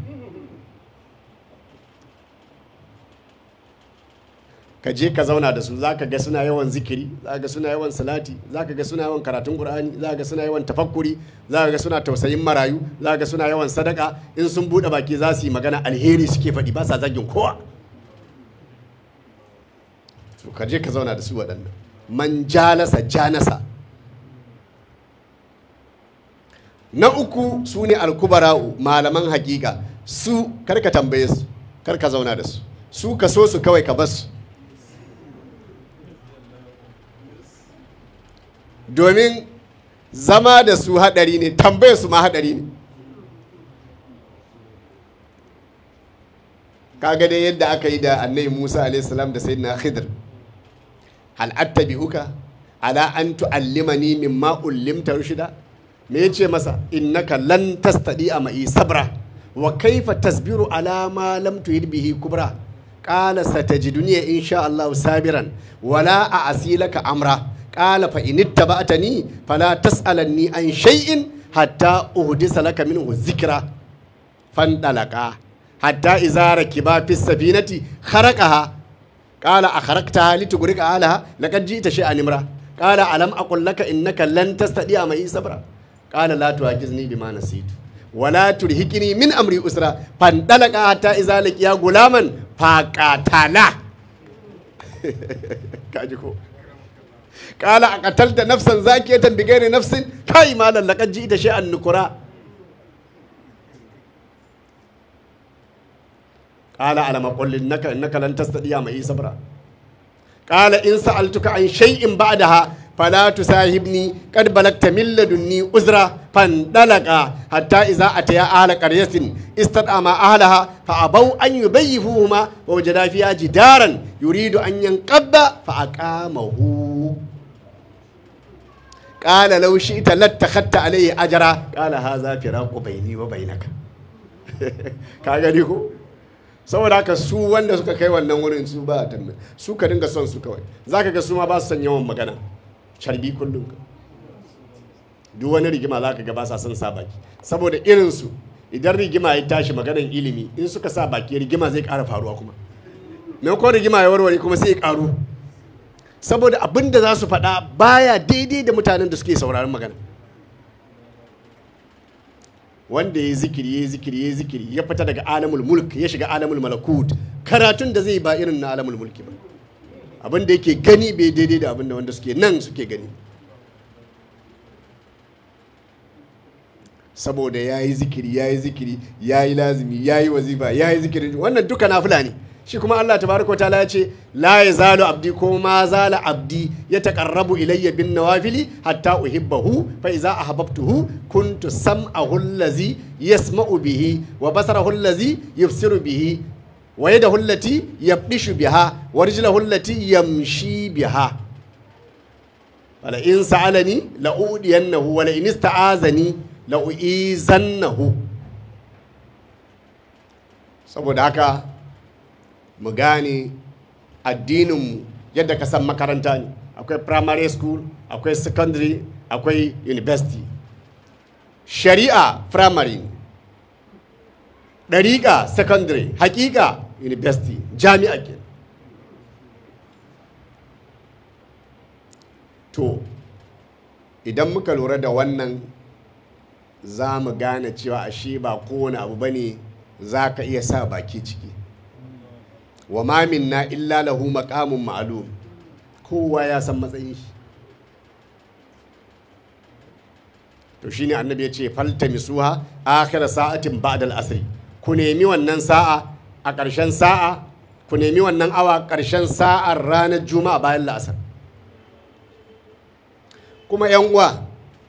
ka je ka zauna da su za ka ga suna yawan zikiri za ga suna yawan salati za ka ga suna yawan karatun qur'ani za ga suna yawan tafakkuri za ga suna tausayin marayu za ga suna yawan sadaka in sun bude baki za su yi magana alheri suke faɗi ba sa zagin kowa to ka je ka zauna da su waɗannan man jalasa janasa na uku su ne alkubara'u malaman hakika su kar ka tambaye su kar ka zauna da su su ka so su kawai ka basu domin zama da su haɗari ne tambayar su ma haɗari ne kaga dai yadda aka yi da annabi musa alaihissalam da sayyidina khidr hal attabi'uka ala an tu'allimani mimma ullimta rushida me yace masa innaka lan tastadi ma'i sabra wa kaifa tasbiru ala ma lam tuhid bihi kubra qala satajiduni insha Allah sabiran wala a'silaka amra قال فإن اتبعتني فلا تسألني عن شيء hatta uhdisa laka minhu zikra fandalaka hatta idza rakiba fi safinati kharaqaha qala akharaqtaha litughrika alaha laqad ji'ta shay'an imra qala alam aqul laka innaka lan tastati'a ma'i sabra qala la tu'ajizni bima nasitu wala turhikini min amri usra fandalaka hatta idza laqiya gulaman faqatala kaji ko kala a katalta nafsan zakiyatan bi gairi nafsin kai malan laqad ji'ta shay'an nukura qala alama qul innaka innaka lan tastadiya ma sabra qala in sa'altuka an shay'in ba'daha fala tusahibni qad balagta min ladunni uzra fandalaqa hatta idza ataya ahla qaryatin istadama ahlaha fa abaw an yubayyifuhuma wa wajada fiha jidaran yuridu an yanqadda fa aqamahu qala law shi'ta lattakhadta alayhi ajra qala hadha firaqu bayni wa bainaka ka gani ko saboda haka su wanda suka kai wannan wurin su ba tambaye su ka dinga son su kawai zaka ga su ma ba su son yawan magana carbi kullum duk wani rigima za ka ga ba sa son sa baki saboda irinsu idan rigima ya tashi maganar ilimi in suka sa baki rigima zai ƙara faruwa kuma maimakon rigima ya warware kuma sai ya ƙaru saboda abin da za su faɗa baya daidai da mutanen da suke sauraron magana wanda ya zikiri ya zikiri ya zikiri ya fita daga alamul mulk ya shiga alamul malakut karatun da zai ba irin na alamul mulki ba abin da yake gani bai daidai da abin da wanda suke nan suke gani saboda ya yi zikiri ya yi zikiri ya yi lazimi ya yi wazifa ya yi zikiri wannan duka nafila ne shi kuma Allah tabaraka ta'ala ya ce la yazalu abdi ko ma zala abdi ya taqarrabu ilayya bin nawafili hatta uhibbahu fa iza ahbabtuhu kuntu sam'ahu allazi yasma'u bihi wa basarahu allazi yubsiru bihi wa yadahu allati yabdishu biha wa rijlahu allati yamshi biha wala in sa'alani la udiyannahu wa la in ista'azani la uizannahu saboda haka mu gane addininmu yadda ka san makaranta ne akwai primary school akwai secondary akwai university shari'a primary ne ɗariƙa secondary hakika university jami'a ke to idan muka lura da wannan za mu gane cewa ashe ba kowane abu ba ne za ka iya sa baki ciki wa ma minna illa lahu maqamun ma'lum kowa ya san matsayin shi to shine annabi ya ce faltamisuha akhir sa'atin ba'da al-asr ku nemi wannan sa'a a ƙarshen sa'a ku nemi wannan awa ƙarshen sa'ar ranar juma'a bayan la'asar kuma yan uwa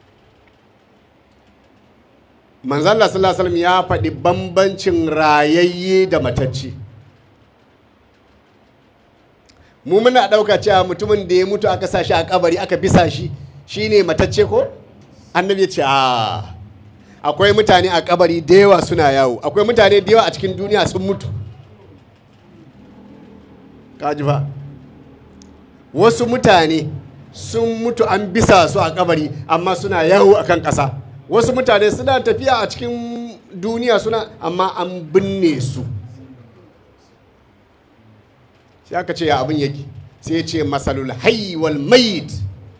manzon Allah sallallahu alaihi wasallam ya faɗi bambancin rayayye da matacce mu muna ɗauka cewa mutumin da ya mutu aka sa shi a kabari aka bisa shi shine matacce ko annabi ya ce a akwai mutane a kabari da yawa suna yawo akwai mutane da yawa a cikin duniya sun mutu kaji fa wasu mutane sun mutu an bisa su a kabari amma suna yawo akan ƙasa wasu mutane suna tafiya a cikin duniya suna amma an binne su sai aka ce ya abin yake sai ya ce masalul hayy wal mayit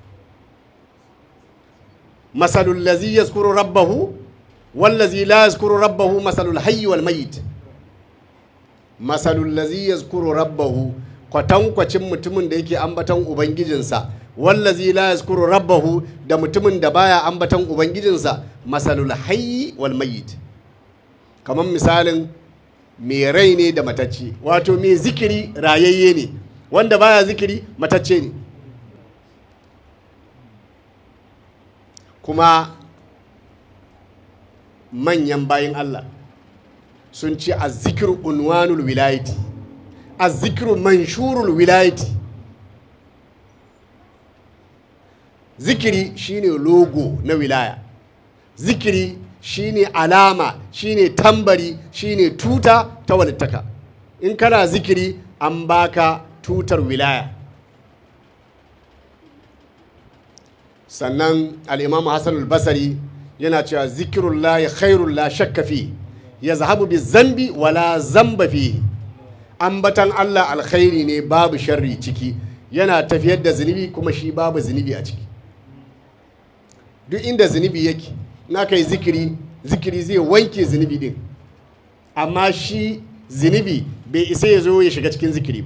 masalul lazi yazkuru rabbahu wal lazi la yazkuru rabbahu masalul hayy wal mayit masalul lazi yazkuru rabbahu kwatankwacin mutumin da yake ambaton ubangijinsa wallazi la yazkuru rabbahu da mutumin da baya ambaton ubangijinsa masalul hayy wal mayit kamar misalin mai rai ne da matacce wato mai zikiri rayayye ne wanda baya zikiri matacce ne kuma manyan bayin Allah sun ce a zikiru unwanul wilayati a zikiru manshurul wilayati zikiri shine logo na wilaya zikiri shine alama shine tambari shine tuta ta walittaka in kana zikiri an baka tutar wilaya sannan al'imamu hassan basari yana cewa zikirullahi khairul la shakka fi yazhabu bi zambi wala zamba fi ambatan Allah alkhairi ne babu sharri ciki yana tafiyar da zunubi kuma shi babu zunubi a ciki duk inda zunubi yake na kai zikiri zikiri zai wanke zunubi din amma shi zunubi bai isa ya zo ya shiga cikin zikiri ba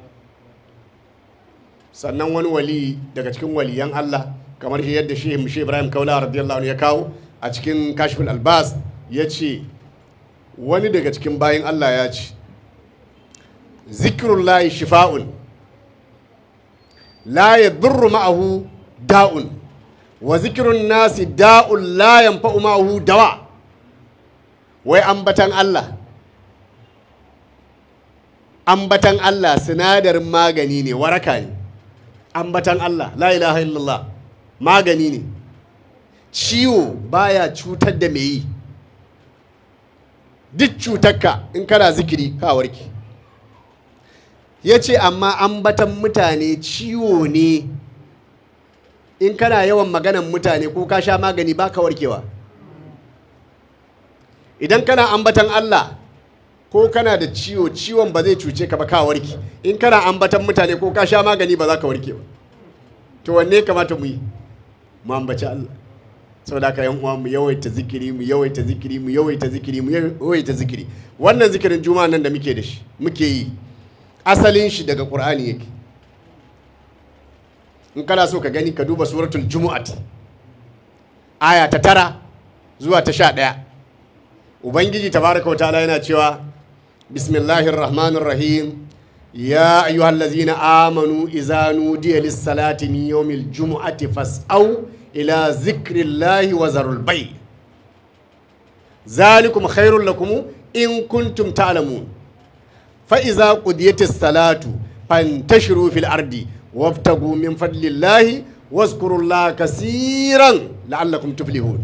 sannan wani wali daga cikin waliyan Allah kamar shi yadda shi shi Ibrahim Kaula radiyallahu anhu ya kawo a cikin Kashful Albas ya ce wani daga cikin bayin Allah ya ce zikrullahi shifa'un la yadurru ma'ahu da'un wa zikrun nasi da'un la yanfa'u ma'ahu dawa wai ambatan Allah ambatan Allah sinadarin magani ne waraka ne ambatan Allah la ilaha illallah magani ne ciwo baya cutar da mai yi duk cutarka in kana zikiri ka warke ya ce amma ambatan mutane ciwo ne in kana yawan maganan mutane ko ka sha magani ba ka warkewa idan kana ambatan Allah ko kana da ciwo ciwon ba zai cuce ka ba ka warke in kana ambatan mutane ko ka sha magani ba za ka warke ba to wanne kamata mu yi mu ambaci Allah saboda haka yan uwa mu yawaita zikiri mu yawaita zikiri mu yawaita zikiri mu yawaita zikiri wannan zikirin juma'a nan da muke da shi muke yi asalin shi daga qur'ani yake in kana so ka gani ka duba suratul jumu'at aya ta tara zuwa ta sha ɗaya ubangiji tabaraka wa ta'ala yana cewa bismillahir rahmanir rahim ya ayyuhal ladzina amanu idza nudiya lis salati min yawmil jumu'ati fas'au ila zikrillahi wa zarul bay zalikum khairul lakum in kuntum ta'lamun fa idza qudiyatis salatu fantashiru fil ardi wabtagu min fadlillahi wazkurullaha kaseeran la'allakum tuflihun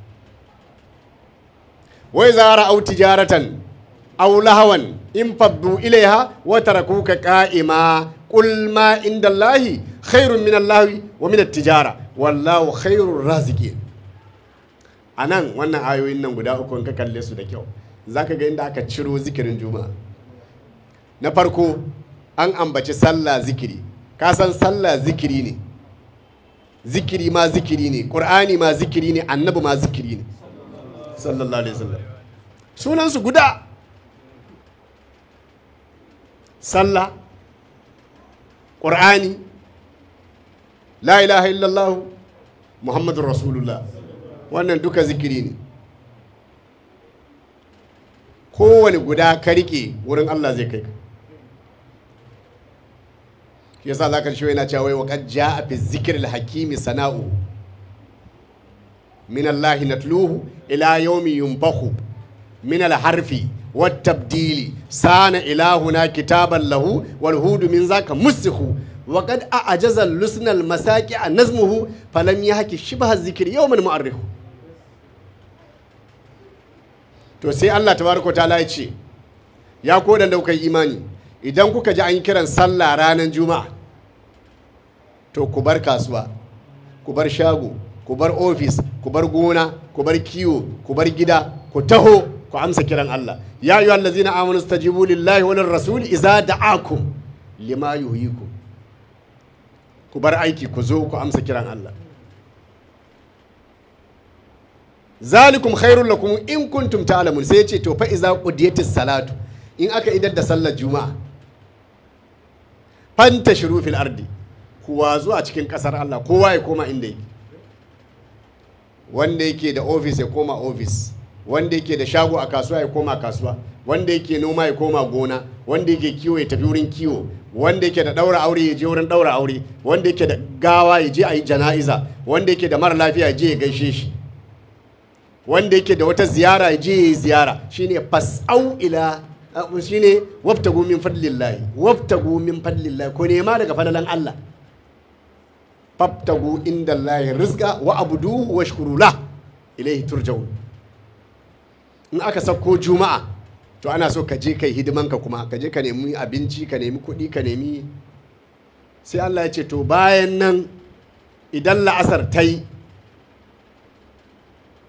wa idza ra'aw tijaratan aw lahawan in faddu ilaiha wa tarakuka qa'ima qul ma indallahi khairun min allahi wa min at-tijara wallahu khairur raziqin anan wannan ayoyin nan guda uku in ka kalle su da kyau zaka ga inda aka ciro zikirin juma'a na farko an ambaci sallah zikiri ka san sallah zikiri ne zikiri ma zikiri ne qur'ani ma zikiri ne annabi ma zikiri ne sallallahu alaihi wasallam sunansu guda sallah ƙur'ani la ilaha illallah muhammadun rasulullah wannan duka zikiri ne kowane guda ka rike wurin allah zai kai ka shi yasa zaka shi yana cewa wa qad jaa fi zikr hakimi sana'u min allahi natluhu ila yawmi yunfakhu من الحرف والتبديل سان إلهنا كتابا له والهود من ذاك مسخ وقد أعجز اللسن المساكع نزمه فلم يحكي شبه الذكر يوما مؤرخ to sai Allah tabaraka ta'ala ya ce ya ko da kuka yi imani idan kuka ji an yi kiran sallah ranar juma'a to ku bar kasuwa ku bar shago ku bar ofis ku bar gona ku bar kiwo ku bar gida ku taho ku amsa kiran Allah ya ayyuha allazina amanu stajibu lillahi wa lirrasul idza da'akum lima yuhyikum ku bar aiki ku zo ku amsa kiran Allah zalikum khairul lakum in kuntum ta'lamun sai yace to fa idza qudiyatis salatu in aka idar da sallar juma'a fantashiru fil ardi kuwa zuwa cikin kasar Allah kowa ya koma inda yake wanda yake da ofis ya koma ofis wanda yake da shago a kasuwa ya koma kasuwa wanda yake noma ya koma gona wanda yake kiwo ya tafi wurin kiwo wanda yake da daura aure ya je wurin daura aure wanda yake da gawa ya je a yi jana'iza wanda yake da mara lafiya ya je ya gaishe shi wanda yake da wata ziyara ya je ya yi ziyara shine fas'au ila shine wabtagu min fadlillahi wabtagu min fadlillahi ko nema daga fadalan Allah fabtagu inda Allah rizqa wa abuduhu washkuru la ilaihi turja'un in aka sauko juma'a to ana so ka je kai hidimanka kuma ka je ka nemi abinci ka nemi kuɗi ka nemi sai Allah ya ce to bayan nan idan la'asar ta yi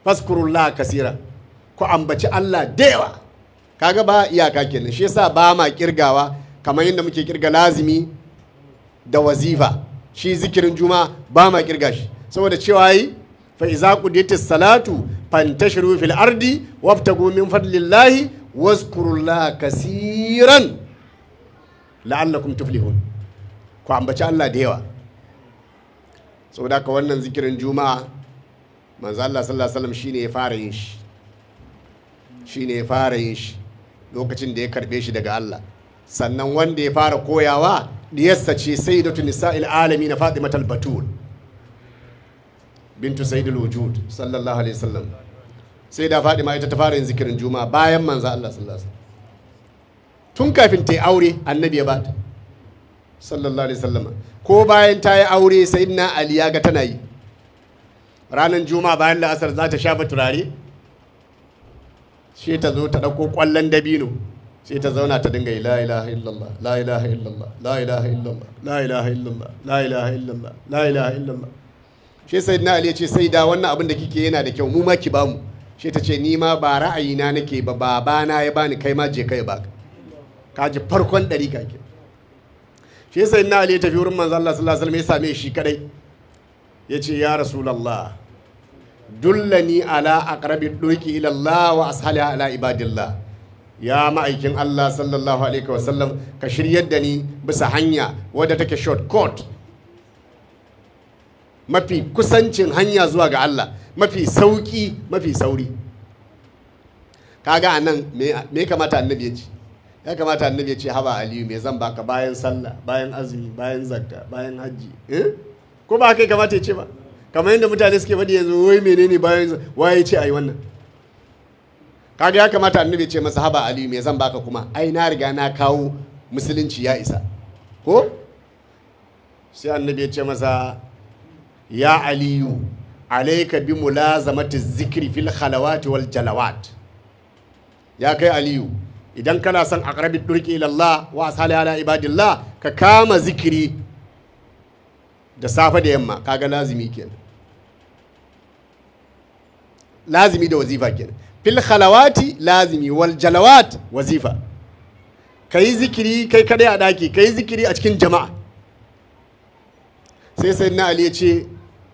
faskurullah kasira ku ambaci Allah da yawa kaga ba iyaka kenan shi yasa ba ma kirgawa kamar yadda muke kirga lazimi da wazifa shi zikirin juma ba ma kirga shi saboda cewa yi fa iza qudiyatis salatu fantashiru fil ardi wabtagu min fadlillahi wazkurullaha kasiran la'allakum tuflihun ku ambaci Allah da yawa saboda haka wannan zikirin juma'a manzo Allah sallallahu alaihi wasallam shine ya fara yin shi shine ya fara yin shi lokacin da ya karbe shi daga Allah sannan wanda ya fara koyawa diyarsa ce sayyidatu nisa'il alamin fatimatul batul bintu sayyidul wujud sallallahu alaihi wasallam sai da Fatima ita ta fara yin zikirin juma'a bayan manzo Allah sallallahu alaihi wasallam tun kafin ta yi aure annabi ya bata sallallahu alaihi wasallam ko bayan ta yi aure sayyidina Ali ya ga tana yi ranar juma'a bayan la'asar za ta shafa turare sai ta zo ta ɗauko ƙwallon dabino sai ta zauna ta dinga yi la ilaha illallah la ilaha illallah la ilaha illallah la ilaha illallah la ilaha illallah la ilaha illallah shi sai na ali ya ce sai da wannan abin da kike yana da kyau mu ma ki bamu shi ta ce ni ma ba ra'ayina nake ba babana ya bani kai ma je kai baka ka ji farkon ɗari ka ke shi sai na ali ya tafi wurin manzo Allah sallallahu alaihi wasallam ya same shi kadai ya ce ya rasulallah dullani ala aqrabi durki ila Allah wa ashaliha ala ibadillah ya ma'aikin Allah sallallahu alaihi wasallam ka shiryar da ni bisa hanya wadda take shortcut mafi kusancin hanya zuwa ga Allah mafi sauki mafi sauri kaga anan me me kamata annabi ya ce ya kamata annabi ya ce haba aliyu me zan baka bayan sallah bayan azumi bayan zakka bayan hajji eh? ko ba kai kamata ya ce ba kamar yadda mutane suke faɗi yanzu wai menene bayan waye ce ayi wannan kaga ya kamata annabi ce masa haba aliyu me zan baka kuma ai na riga na kawo musulunci ya isa ko sai annabi ya ce masa ya aliyu alaika bi mulazamati zikri fil khalawati wal jalawat ya kai aliyu idan kana son aqrabi durki ila Allah wa asali ala ibadillah ka kama zikiri da safe da yamma kaga lazimi kenan lazimi da wazifa kenan fil khalawati lazimi wal jalawat wazifa kai zikiri kai kadai a daki kai zikiri a cikin jama'a sai sai na ali ya ce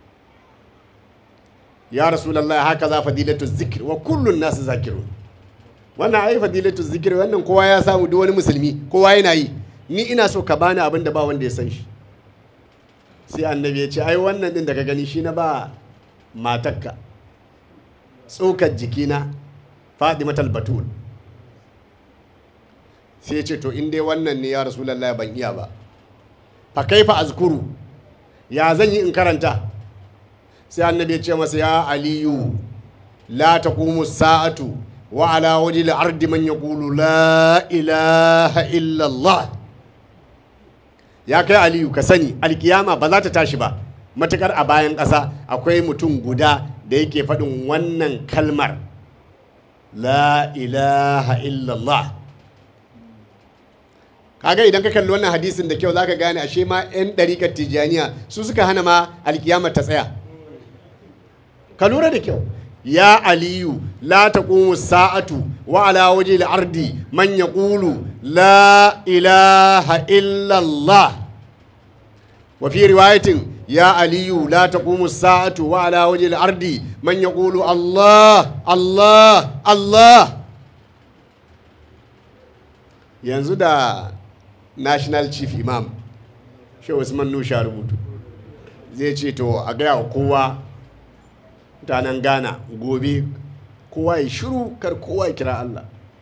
ya rasulullahi haka za fadilatu zikir wa kullun nasu zakirun wannan ai fadilatu zikir wannan kowa ya samu duk wani musulmi kowa yana yi ni ina so ka bani abin da ba wanda ya san shi sai annabi ya ce ai wannan din da ka gani shi na ba matakka tsokar jikina fadimatal batul sai ya ce to in dai wannan ne ya rasulallah ban iya ba fa kaifa azkuru ya zan yi in karanta sai annabi ya ce masa ya aliyu la taqumu sa'atu wa ala wajhi al-ardi man yaqulu la ilaha illa Allah ya kai aliyu ka sani alkiyama ba za ta tashi ba matukar a bayan ƙasa akwai mutum guda da yake faɗin wannan kalmar la ilaha illallah kaga idan ka kalli wannan hadisin da kyau zaka gane ashe ma 'yan ɗarikar tijaniya su suka hana ma alkiyama ta tsaya ka lura da kyau ya aliyu la taqumu sa'atu wa ala waje ardi man yaqulu la ilaha illallah wa fi riwayatin ya aliyu la taqumu sa'atu wa ala waje ardi man yaqulu allah allah allah yanzu da national chief imam shehu usman nusha rubutu zai ce to a gaya wa kowa mutanen ghana gobe kowa ya shiru kar kowa ya kira allah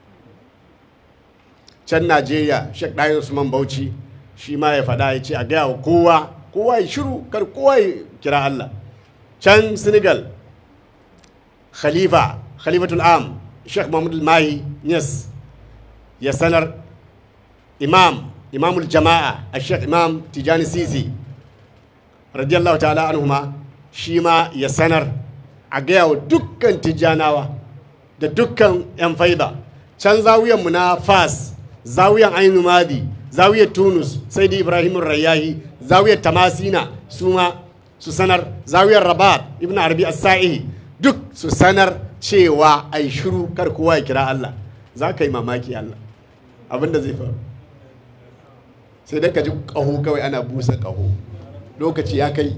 can najeriya shek ɗayin usman bauchi shi ma ya faɗa ya ce a gaya wa kowa kowa ya shiru kar kowa ya kira allah can senegal khalifa khalifatul am shek mahmud mahi yes ya sanar imam imamul jama'a a shek imam tijani sisi radiyallahu ta'ala anhuma shi ma ya sanar a gaya wa dukkan tijjanawa da dukkan 'yan faida can zawiyanmu na fas zawiyan ainu madi zawiyar tunus sai da ibrahim rayahi zawiyar tamasina su ma su sanar zawiyar rabat ibn arabi as-sa'i duk su sanar cewa ai shiru kar kowa ya kira Allah za ka yi mamaki Allah abinda zai faru sai dai ka ji ƙaho kawai ana busa ƙaho lokaci ya kai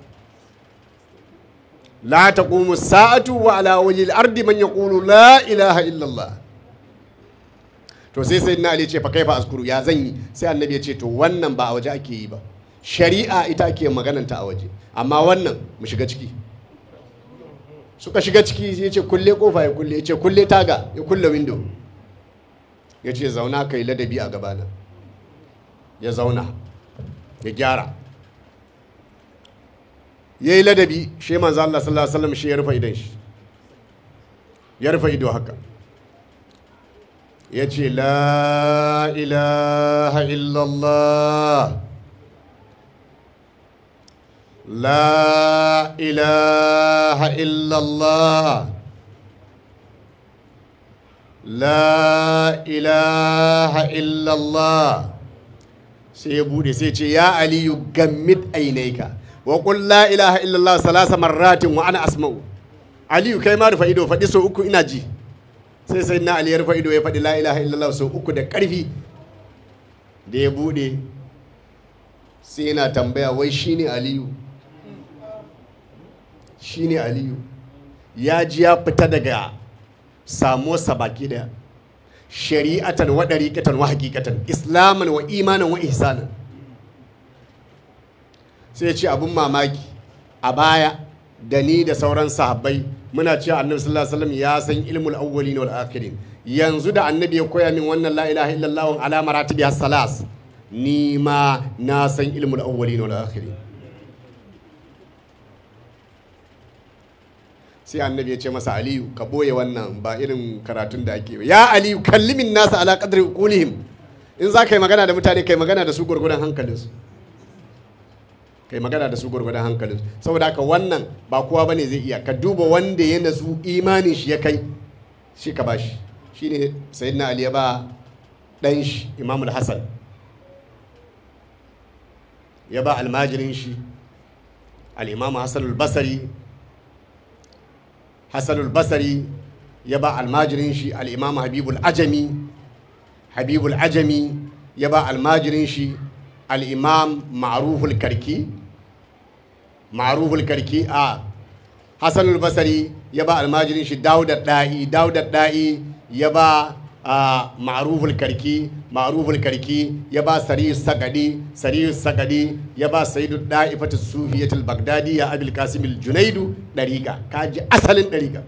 la taqumu sa'atu wa ala wajhi al-ardi man yaqulu la ilaha illa Allah to sai sai na ali ce fa kaifa askuru ya zan yi sai annabi ya ce to wannan ba a waje ake yi ba shari'a ita ake magananta a waje amma wannan mu shiga ciki suka shiga ciki ya ce kulle kofa ya kulle ya ce kulle taga ya kulle window ya ce zauna kai ladabi a gabana ya zauna ya gyara ya yi ladabi shi manzo Allah sallallahu alaihi wasallam shi ya rufe idan shi ya rufe ido haka ya ce la ilaha illallah la ilaha illallah la ilaha illallah sai ya bude sai ce ya aliyu gammit ainaika wa qul la ilaha illallah salasa marratin wa ana asma'u aliyu kai ma rufa ido faɗi so uku ina ji sai sai na ali ya rufa ido ya faɗi la ilaha illallah so uku da ƙarfi da ya bude sai yana tambaya wai shine aliyu shine aliyu ya ji ya fita daga samuwarsa baki daya shari'atan wa ɗariƙatan wa hakikatan islaman wa imanan wa ihsanan sai ya ce abin mamaki a baya da ni da sauran sahabbai muna cewa annabi sallallahu alaihi wasallam ya san ilmul awwalin wal akhirin yanzu da annabi ya koya min wannan la ilaha illallah ala maratibi salas ni ma na san ilmul awwalin wal akhirin sai annabi ya ce masa aliyu ka boye wannan ba irin karatun da ake ya aliyu kallimin nasa ala qadri uqulihim in za ka yi magana da mutane kai magana da su gurgurdan hankalinsu kai magana da su gurgurdan hankalinsu saboda haka wannan ba kowa bane zai iya ka duba wanda ya nazu imanin shi ya kai shi ka bashi shine sayyidina ali ya ba dan shi imamul hasan ya ba almajirin shi al-imam hasan al-basri hassanul basari ya ba almajirin shi al'imam habibul ajami habibul ajami ya ba almajirin shi al'imam ma'aruful karki ma'aruful karki a hassanul basari ya ba almajirin shi daudar da'i daudar da'i ya ba a ma'aruful karki ma'aruful karki ya ba sariyu sagadi sariyu sagadi ya ba sayidu da'ifatu sufiyatul bagdadi ya abil kasimil junaidu dariƙa kaji asalin dariƙa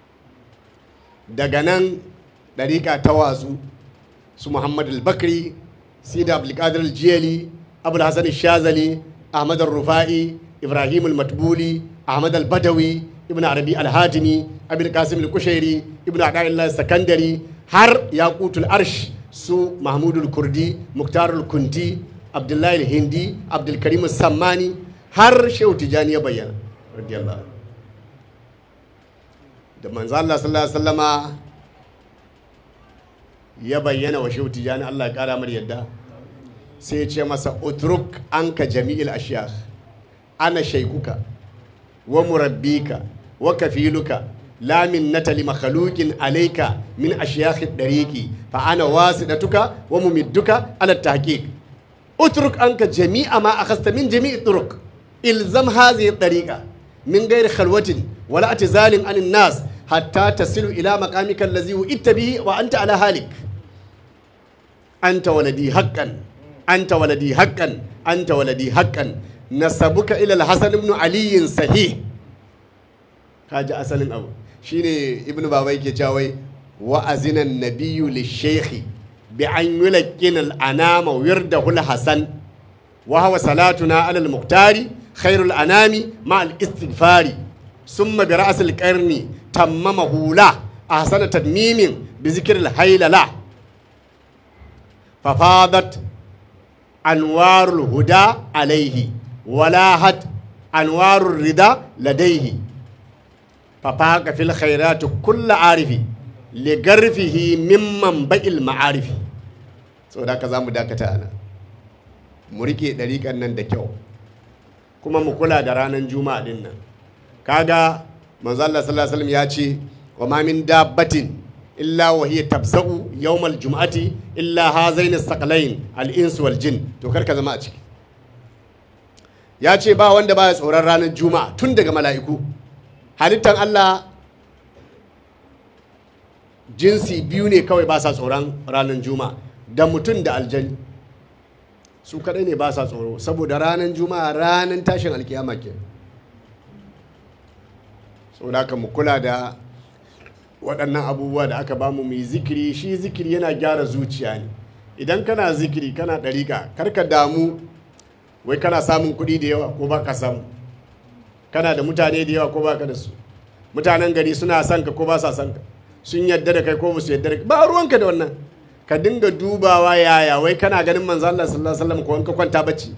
daga nan dariƙa ta wasu su muhammad al-bakri sida abdulkadir al-jiyali abul hasan shazali ahmad al-rufa'i ibrahim al-matbuli ahmad al-badawi ibn arabi al-hatimi abil kasim al-kushairi ibn ada'illah sakandari har yaqutul arsh su mahmudul kurdi muktarul kunti abdullahi hindi abdulkarim sammani har shehu tijani ya bayyana radiyallahu da manzo Allah sallallahu alaihi wasallama ya bayyana wa shehu tijani Allah ya kara mar yadda sai ya ce masa utruk anka jami'il ashiyakh ana shaikuka wa murabbika wa kafiluka لا منة لمخلوق عليك من أشياخ الطريق فأنا واسدتك وممدك على التحقيق اترك عنك جميع ما أخذت من جميع الطرق إلزم هذه الطريقة من غير خلوة ولا اعتزال عن الناس حتى تصل إلى مقامك الذي وئت به وأنت على هالك أنت ولدي حقا أنت ولدي حقا أنت ولدي حقا نسبك إلى الحسن بن علي صحيح kaji asalin abu shine ibn baba yake cewa wai wa azinan nabiyyu lishayhi bi an yulaqqin al-anama wirdahu al-hasan wa huwa salatuna ala al-muqtari khairul anami ma al-istighfari summa bi ra's al-qarni tammamahu la ahsana tadmimin bi zikr al-haylala fafadat anwarul huda alayhi walahat anwarur rida ladayhi ففاق في الخيرات كل عارف لغرفه ممن بقي المعارف so da ka za mu dakata ana mu rike ɗariƙan nan da kyau kuma mu kula da ranar juma'a din nan kaga manzo Allah sallallahu alaihi wasallam ya ce wa ma min dabbatin illa wa hiya tabza'u yawmal jum'ati illa hazain as-saqalain al-ins wal jin to kar ka zama a ciki ya ce ba wanda baya tsoron ranar juma'a tun daga mala'iku halittan Allah jinsi biyu ne kawai ba sa tsoron ranar juma'a da mutum da aljani su kadai ne ba sa tsoro saboda ranar juma'a ranar tashin alkiyama ke saboda haka mu kula da waɗannan abubuwa da aka bamu mu yi zikiri shi zikiri yana gyara zuciya ne idan kana zikiri kana ɗariƙa karka damu wai kana samun kuɗi da yawa ko ba ka samu kana da mutane da yawa ko ba ka da su mutanen gari suna son ka ko ba sa son ka sun yadda da kai ko ba su yadda da kai ba ruwanka da wannan ka dinga dubawa yaya wai kana ganin manzo Allah sallallahu alaihi wasallam ko in ka kwanta bacci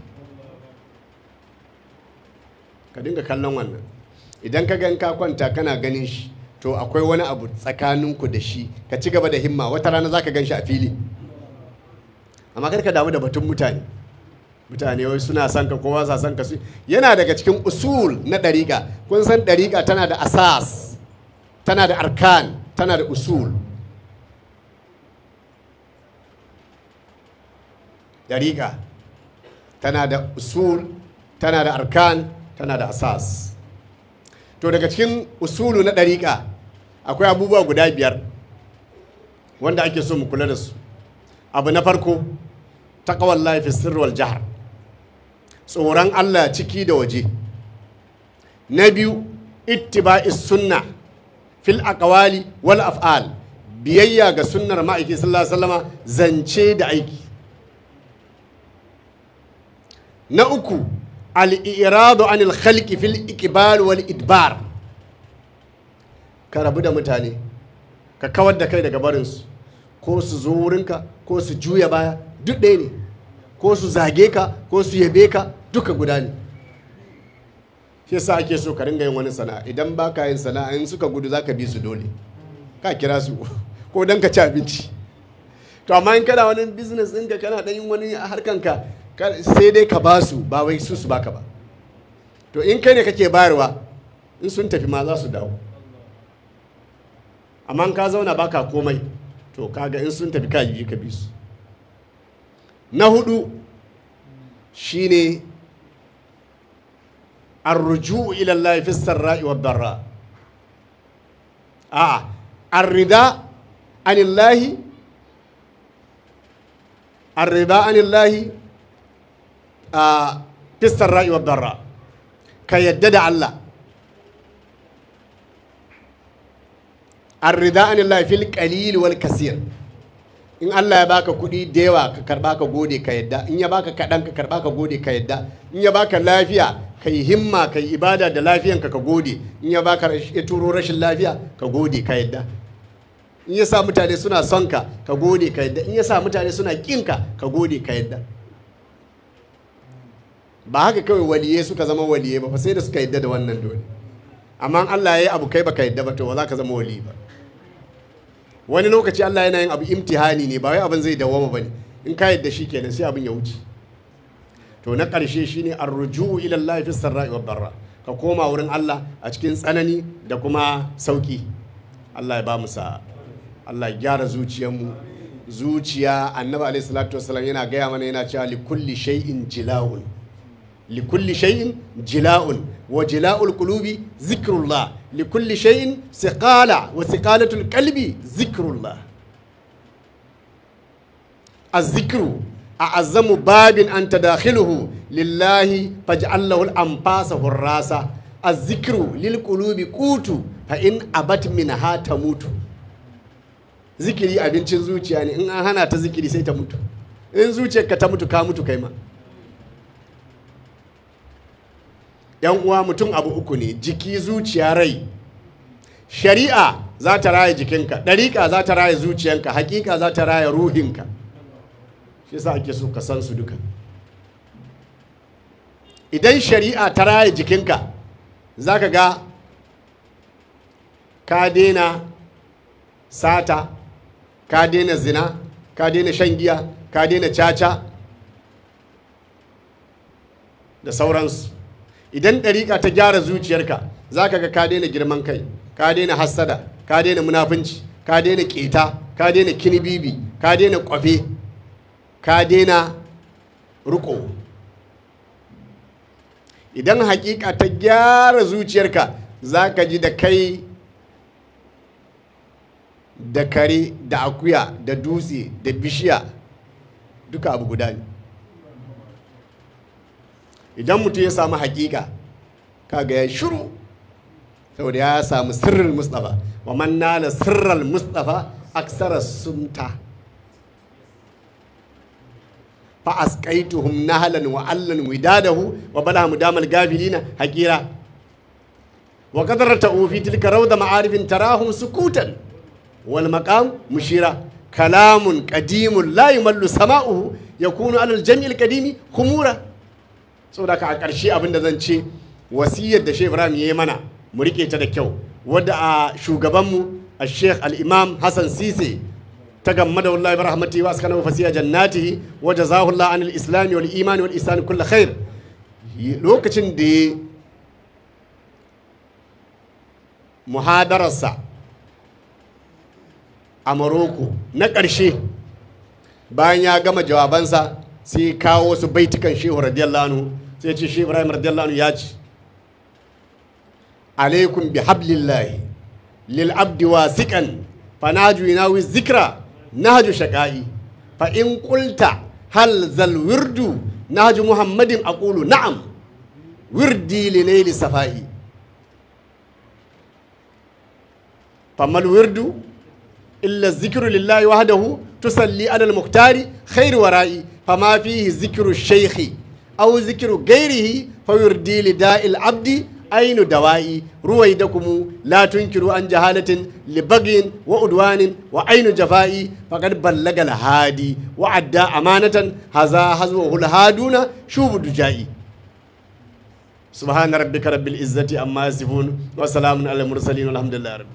ka dinga kallon wannan idan ka gan ka kwanta kana ganin shi to akwai wani abu tsakaninku da shi ka ci gaba da himma wata rana za ka gan shi a fili amma kar ka damu da batun mutane mutane wai suna son ka kowa sa son ka su yana daga cikin usul na ɗariƙa kun san ɗariƙa tana da asas tana da arkan tana da usul ɗariƙa tana da usul tana da arkan tana da asas to daga cikin usulu na ɗariƙa akwai abubuwa guda biyar wanda ake so mu kula da su abu na farko taƙawar laifin sirwal jihar tsoron allah ciki da waje na biyu ittiba'is sunna fil aqwali wal af'al biyayya ga sunnar ma'aiki sallallahu alaihi wasallama zance da aiki na uku al'iradu anil khalqi fil iqbal wal idbar ka rabu da mutane ka kawar da kai daga barinsu ko su zo wurinka ko su juya baya duk ɗaya ne ko su zage ka ko su yabe ka duka guda ne shi yasa ake so ka ringa yin wani sana'a idan ba ka yin sana'a in suka gudu za ka bi su dole ka kira su ko don ka ci abinci to amma in kana wani business ɗinka kana ɗan yin wani harkanka sai dai ka ba su ba wai su su baka ba to in kai ne kake bayarwa in sun tafi ma za su dawo amma in ka zauna baka komai to kaga in sun tafi ka yi ka bi su na hudu shine arruju ila Allah fi sarra'i wa darra a arrida anillahi arrida anillahi a fistar rayuwar darra ka yadda da Allah arrida an Allah fil qalil wal kasir in Allah ya baka kuɗi da yawa ka karba ka gode ka yadda in ya baka kaɗan ka karba ka gode ka yadda in ya baka lafiya ka yi himma ka yi ibada da lafiyanka ka gode in ya baka ya turo rashin lafiya ka gode ka yadda in ya sa mutane suna son ka ka gode ka yadda in ya sa mutane suna kinka ka gode ka yadda ba haka kawai waliye suka zama waliye ba fa sai da suka yadda da wannan dole amma Allah ya yi abu kai baka yadda ba to ba za ka zama wali ba wani lokaci Allah yana yin abu imtihani ne ba wai abin zai dawoma ba ne in ka yadda shi kenan sai abin ya wuce to na ƙarshe shine arruju'u ila Allah fi sarra'i wad darra ka koma wurin Allah a cikin tsanani da kuma sauki Allah ya ba mu sa'a Allah ya gyara zuciyarmu zuciya annabi alaihi salatu wasallam yana gaya mana yana cewa li kulli shay'in jila'un li kulli shay'in jila'un wa jila'ul qulubi zikrullah li kulli shay'in siqala wa siqalatul qalbi zikrullah الذكر أعظم باب أنت داخله لله فاجعل له الأنفاس الراسة الذكر للقلوب قوت فإن أبت منها تموت zikiri abincin zuciya ne in an hana ta zikiri sai ta mutu in zuciyarka ta mutu ka mutu kai ma yan uwa mutum abu uku ne jiki zuciya rai shari'a za ta raya jikinka ɗariƙa za ta raya zuciyanka hakika za ta raya ruhinka shi yasa ake so ka san su duka idan shari'a ta raya jikinka za ka ga ka daina sata ka daina zina ka daina shan giya ka daina caca da sauransu idan ɗariƙa ta gyara zuciyarka za ka ga ka daina girman kai ka daina hassada ka daina munafunci ka daina keta ka daina kinibibi ka daina kwafe ka daina riko idan hakika ta gyara zuciyarka za ka ji da kai da kare da akuya da dutse da bishiya duka abu guda ne idan mutum ya samu hakika kaga ya shiru saboda ya samu sirrin mustafa wa man nala sirral mustafa aksara sumta fa asqaituhum nahlan wa allan widadahu wa bala mudamal gafilina hakira wa qadarta fi tilka rawda ma'arifin tarahum sukutan wal maqam mushira kalamun qadimun la yumallu sama'uhu yakunu alal jam'il qadimi khumura saboda ka a ƙarshe abin da zan ce wasiyar da Sheikh Ibrahim ya yi mana mu rike ta da kyau wadda a shugabanmu a Sheikh al-Imam Hassan Sise ta gamma da wallahi bi rahmatihi wa askana fasiya jannatihi wa jazahu Allah anil islam wal iman wal ihsan kullu khair lokacin da ya muhadararsa a Morocco na ƙarshe bayan ya gama jawabansa sai kawo wasu baitukan shehu radiyallahu anhu sai ce shehu ibrahim radiyallahu anhu ya ce alaikum bi hablillahi lil abdi wasiqan fanaju yinawi zikra nahju shaqai fa in qulta hal zal wirdu nahju muhammadin aqulu na'am wirdi li layli safai famal wirdu illa zikru lillahi wahdahu tusalli ala al-muhtari khairu wara'i فما فيه ذكر الشيخ أو ذكر غيره فيردي لداء العبد أين دوائي رويدكم لا تنكروا عن جهالة لبغي وعدوان وأين جفائي فقد بلغ الهادي وعدى أمانة هذا هزوه الهادون شوب دجائي سبحان ربك رب العزة أما يصفون وسلام على المرسلين والحمد لله رب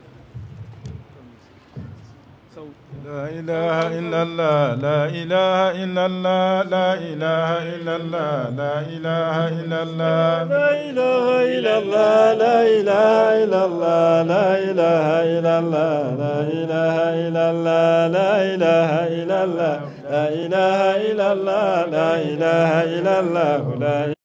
لا إله إلا الله لا إله إلا الله لا إله إلا الله لا إله إلا الله لا إله إلا الله لا إله إلا الله لا إله إلا الله لا إله إلا الله لا إله إلا الله لا إله إلا الله لا إله إلا الله لا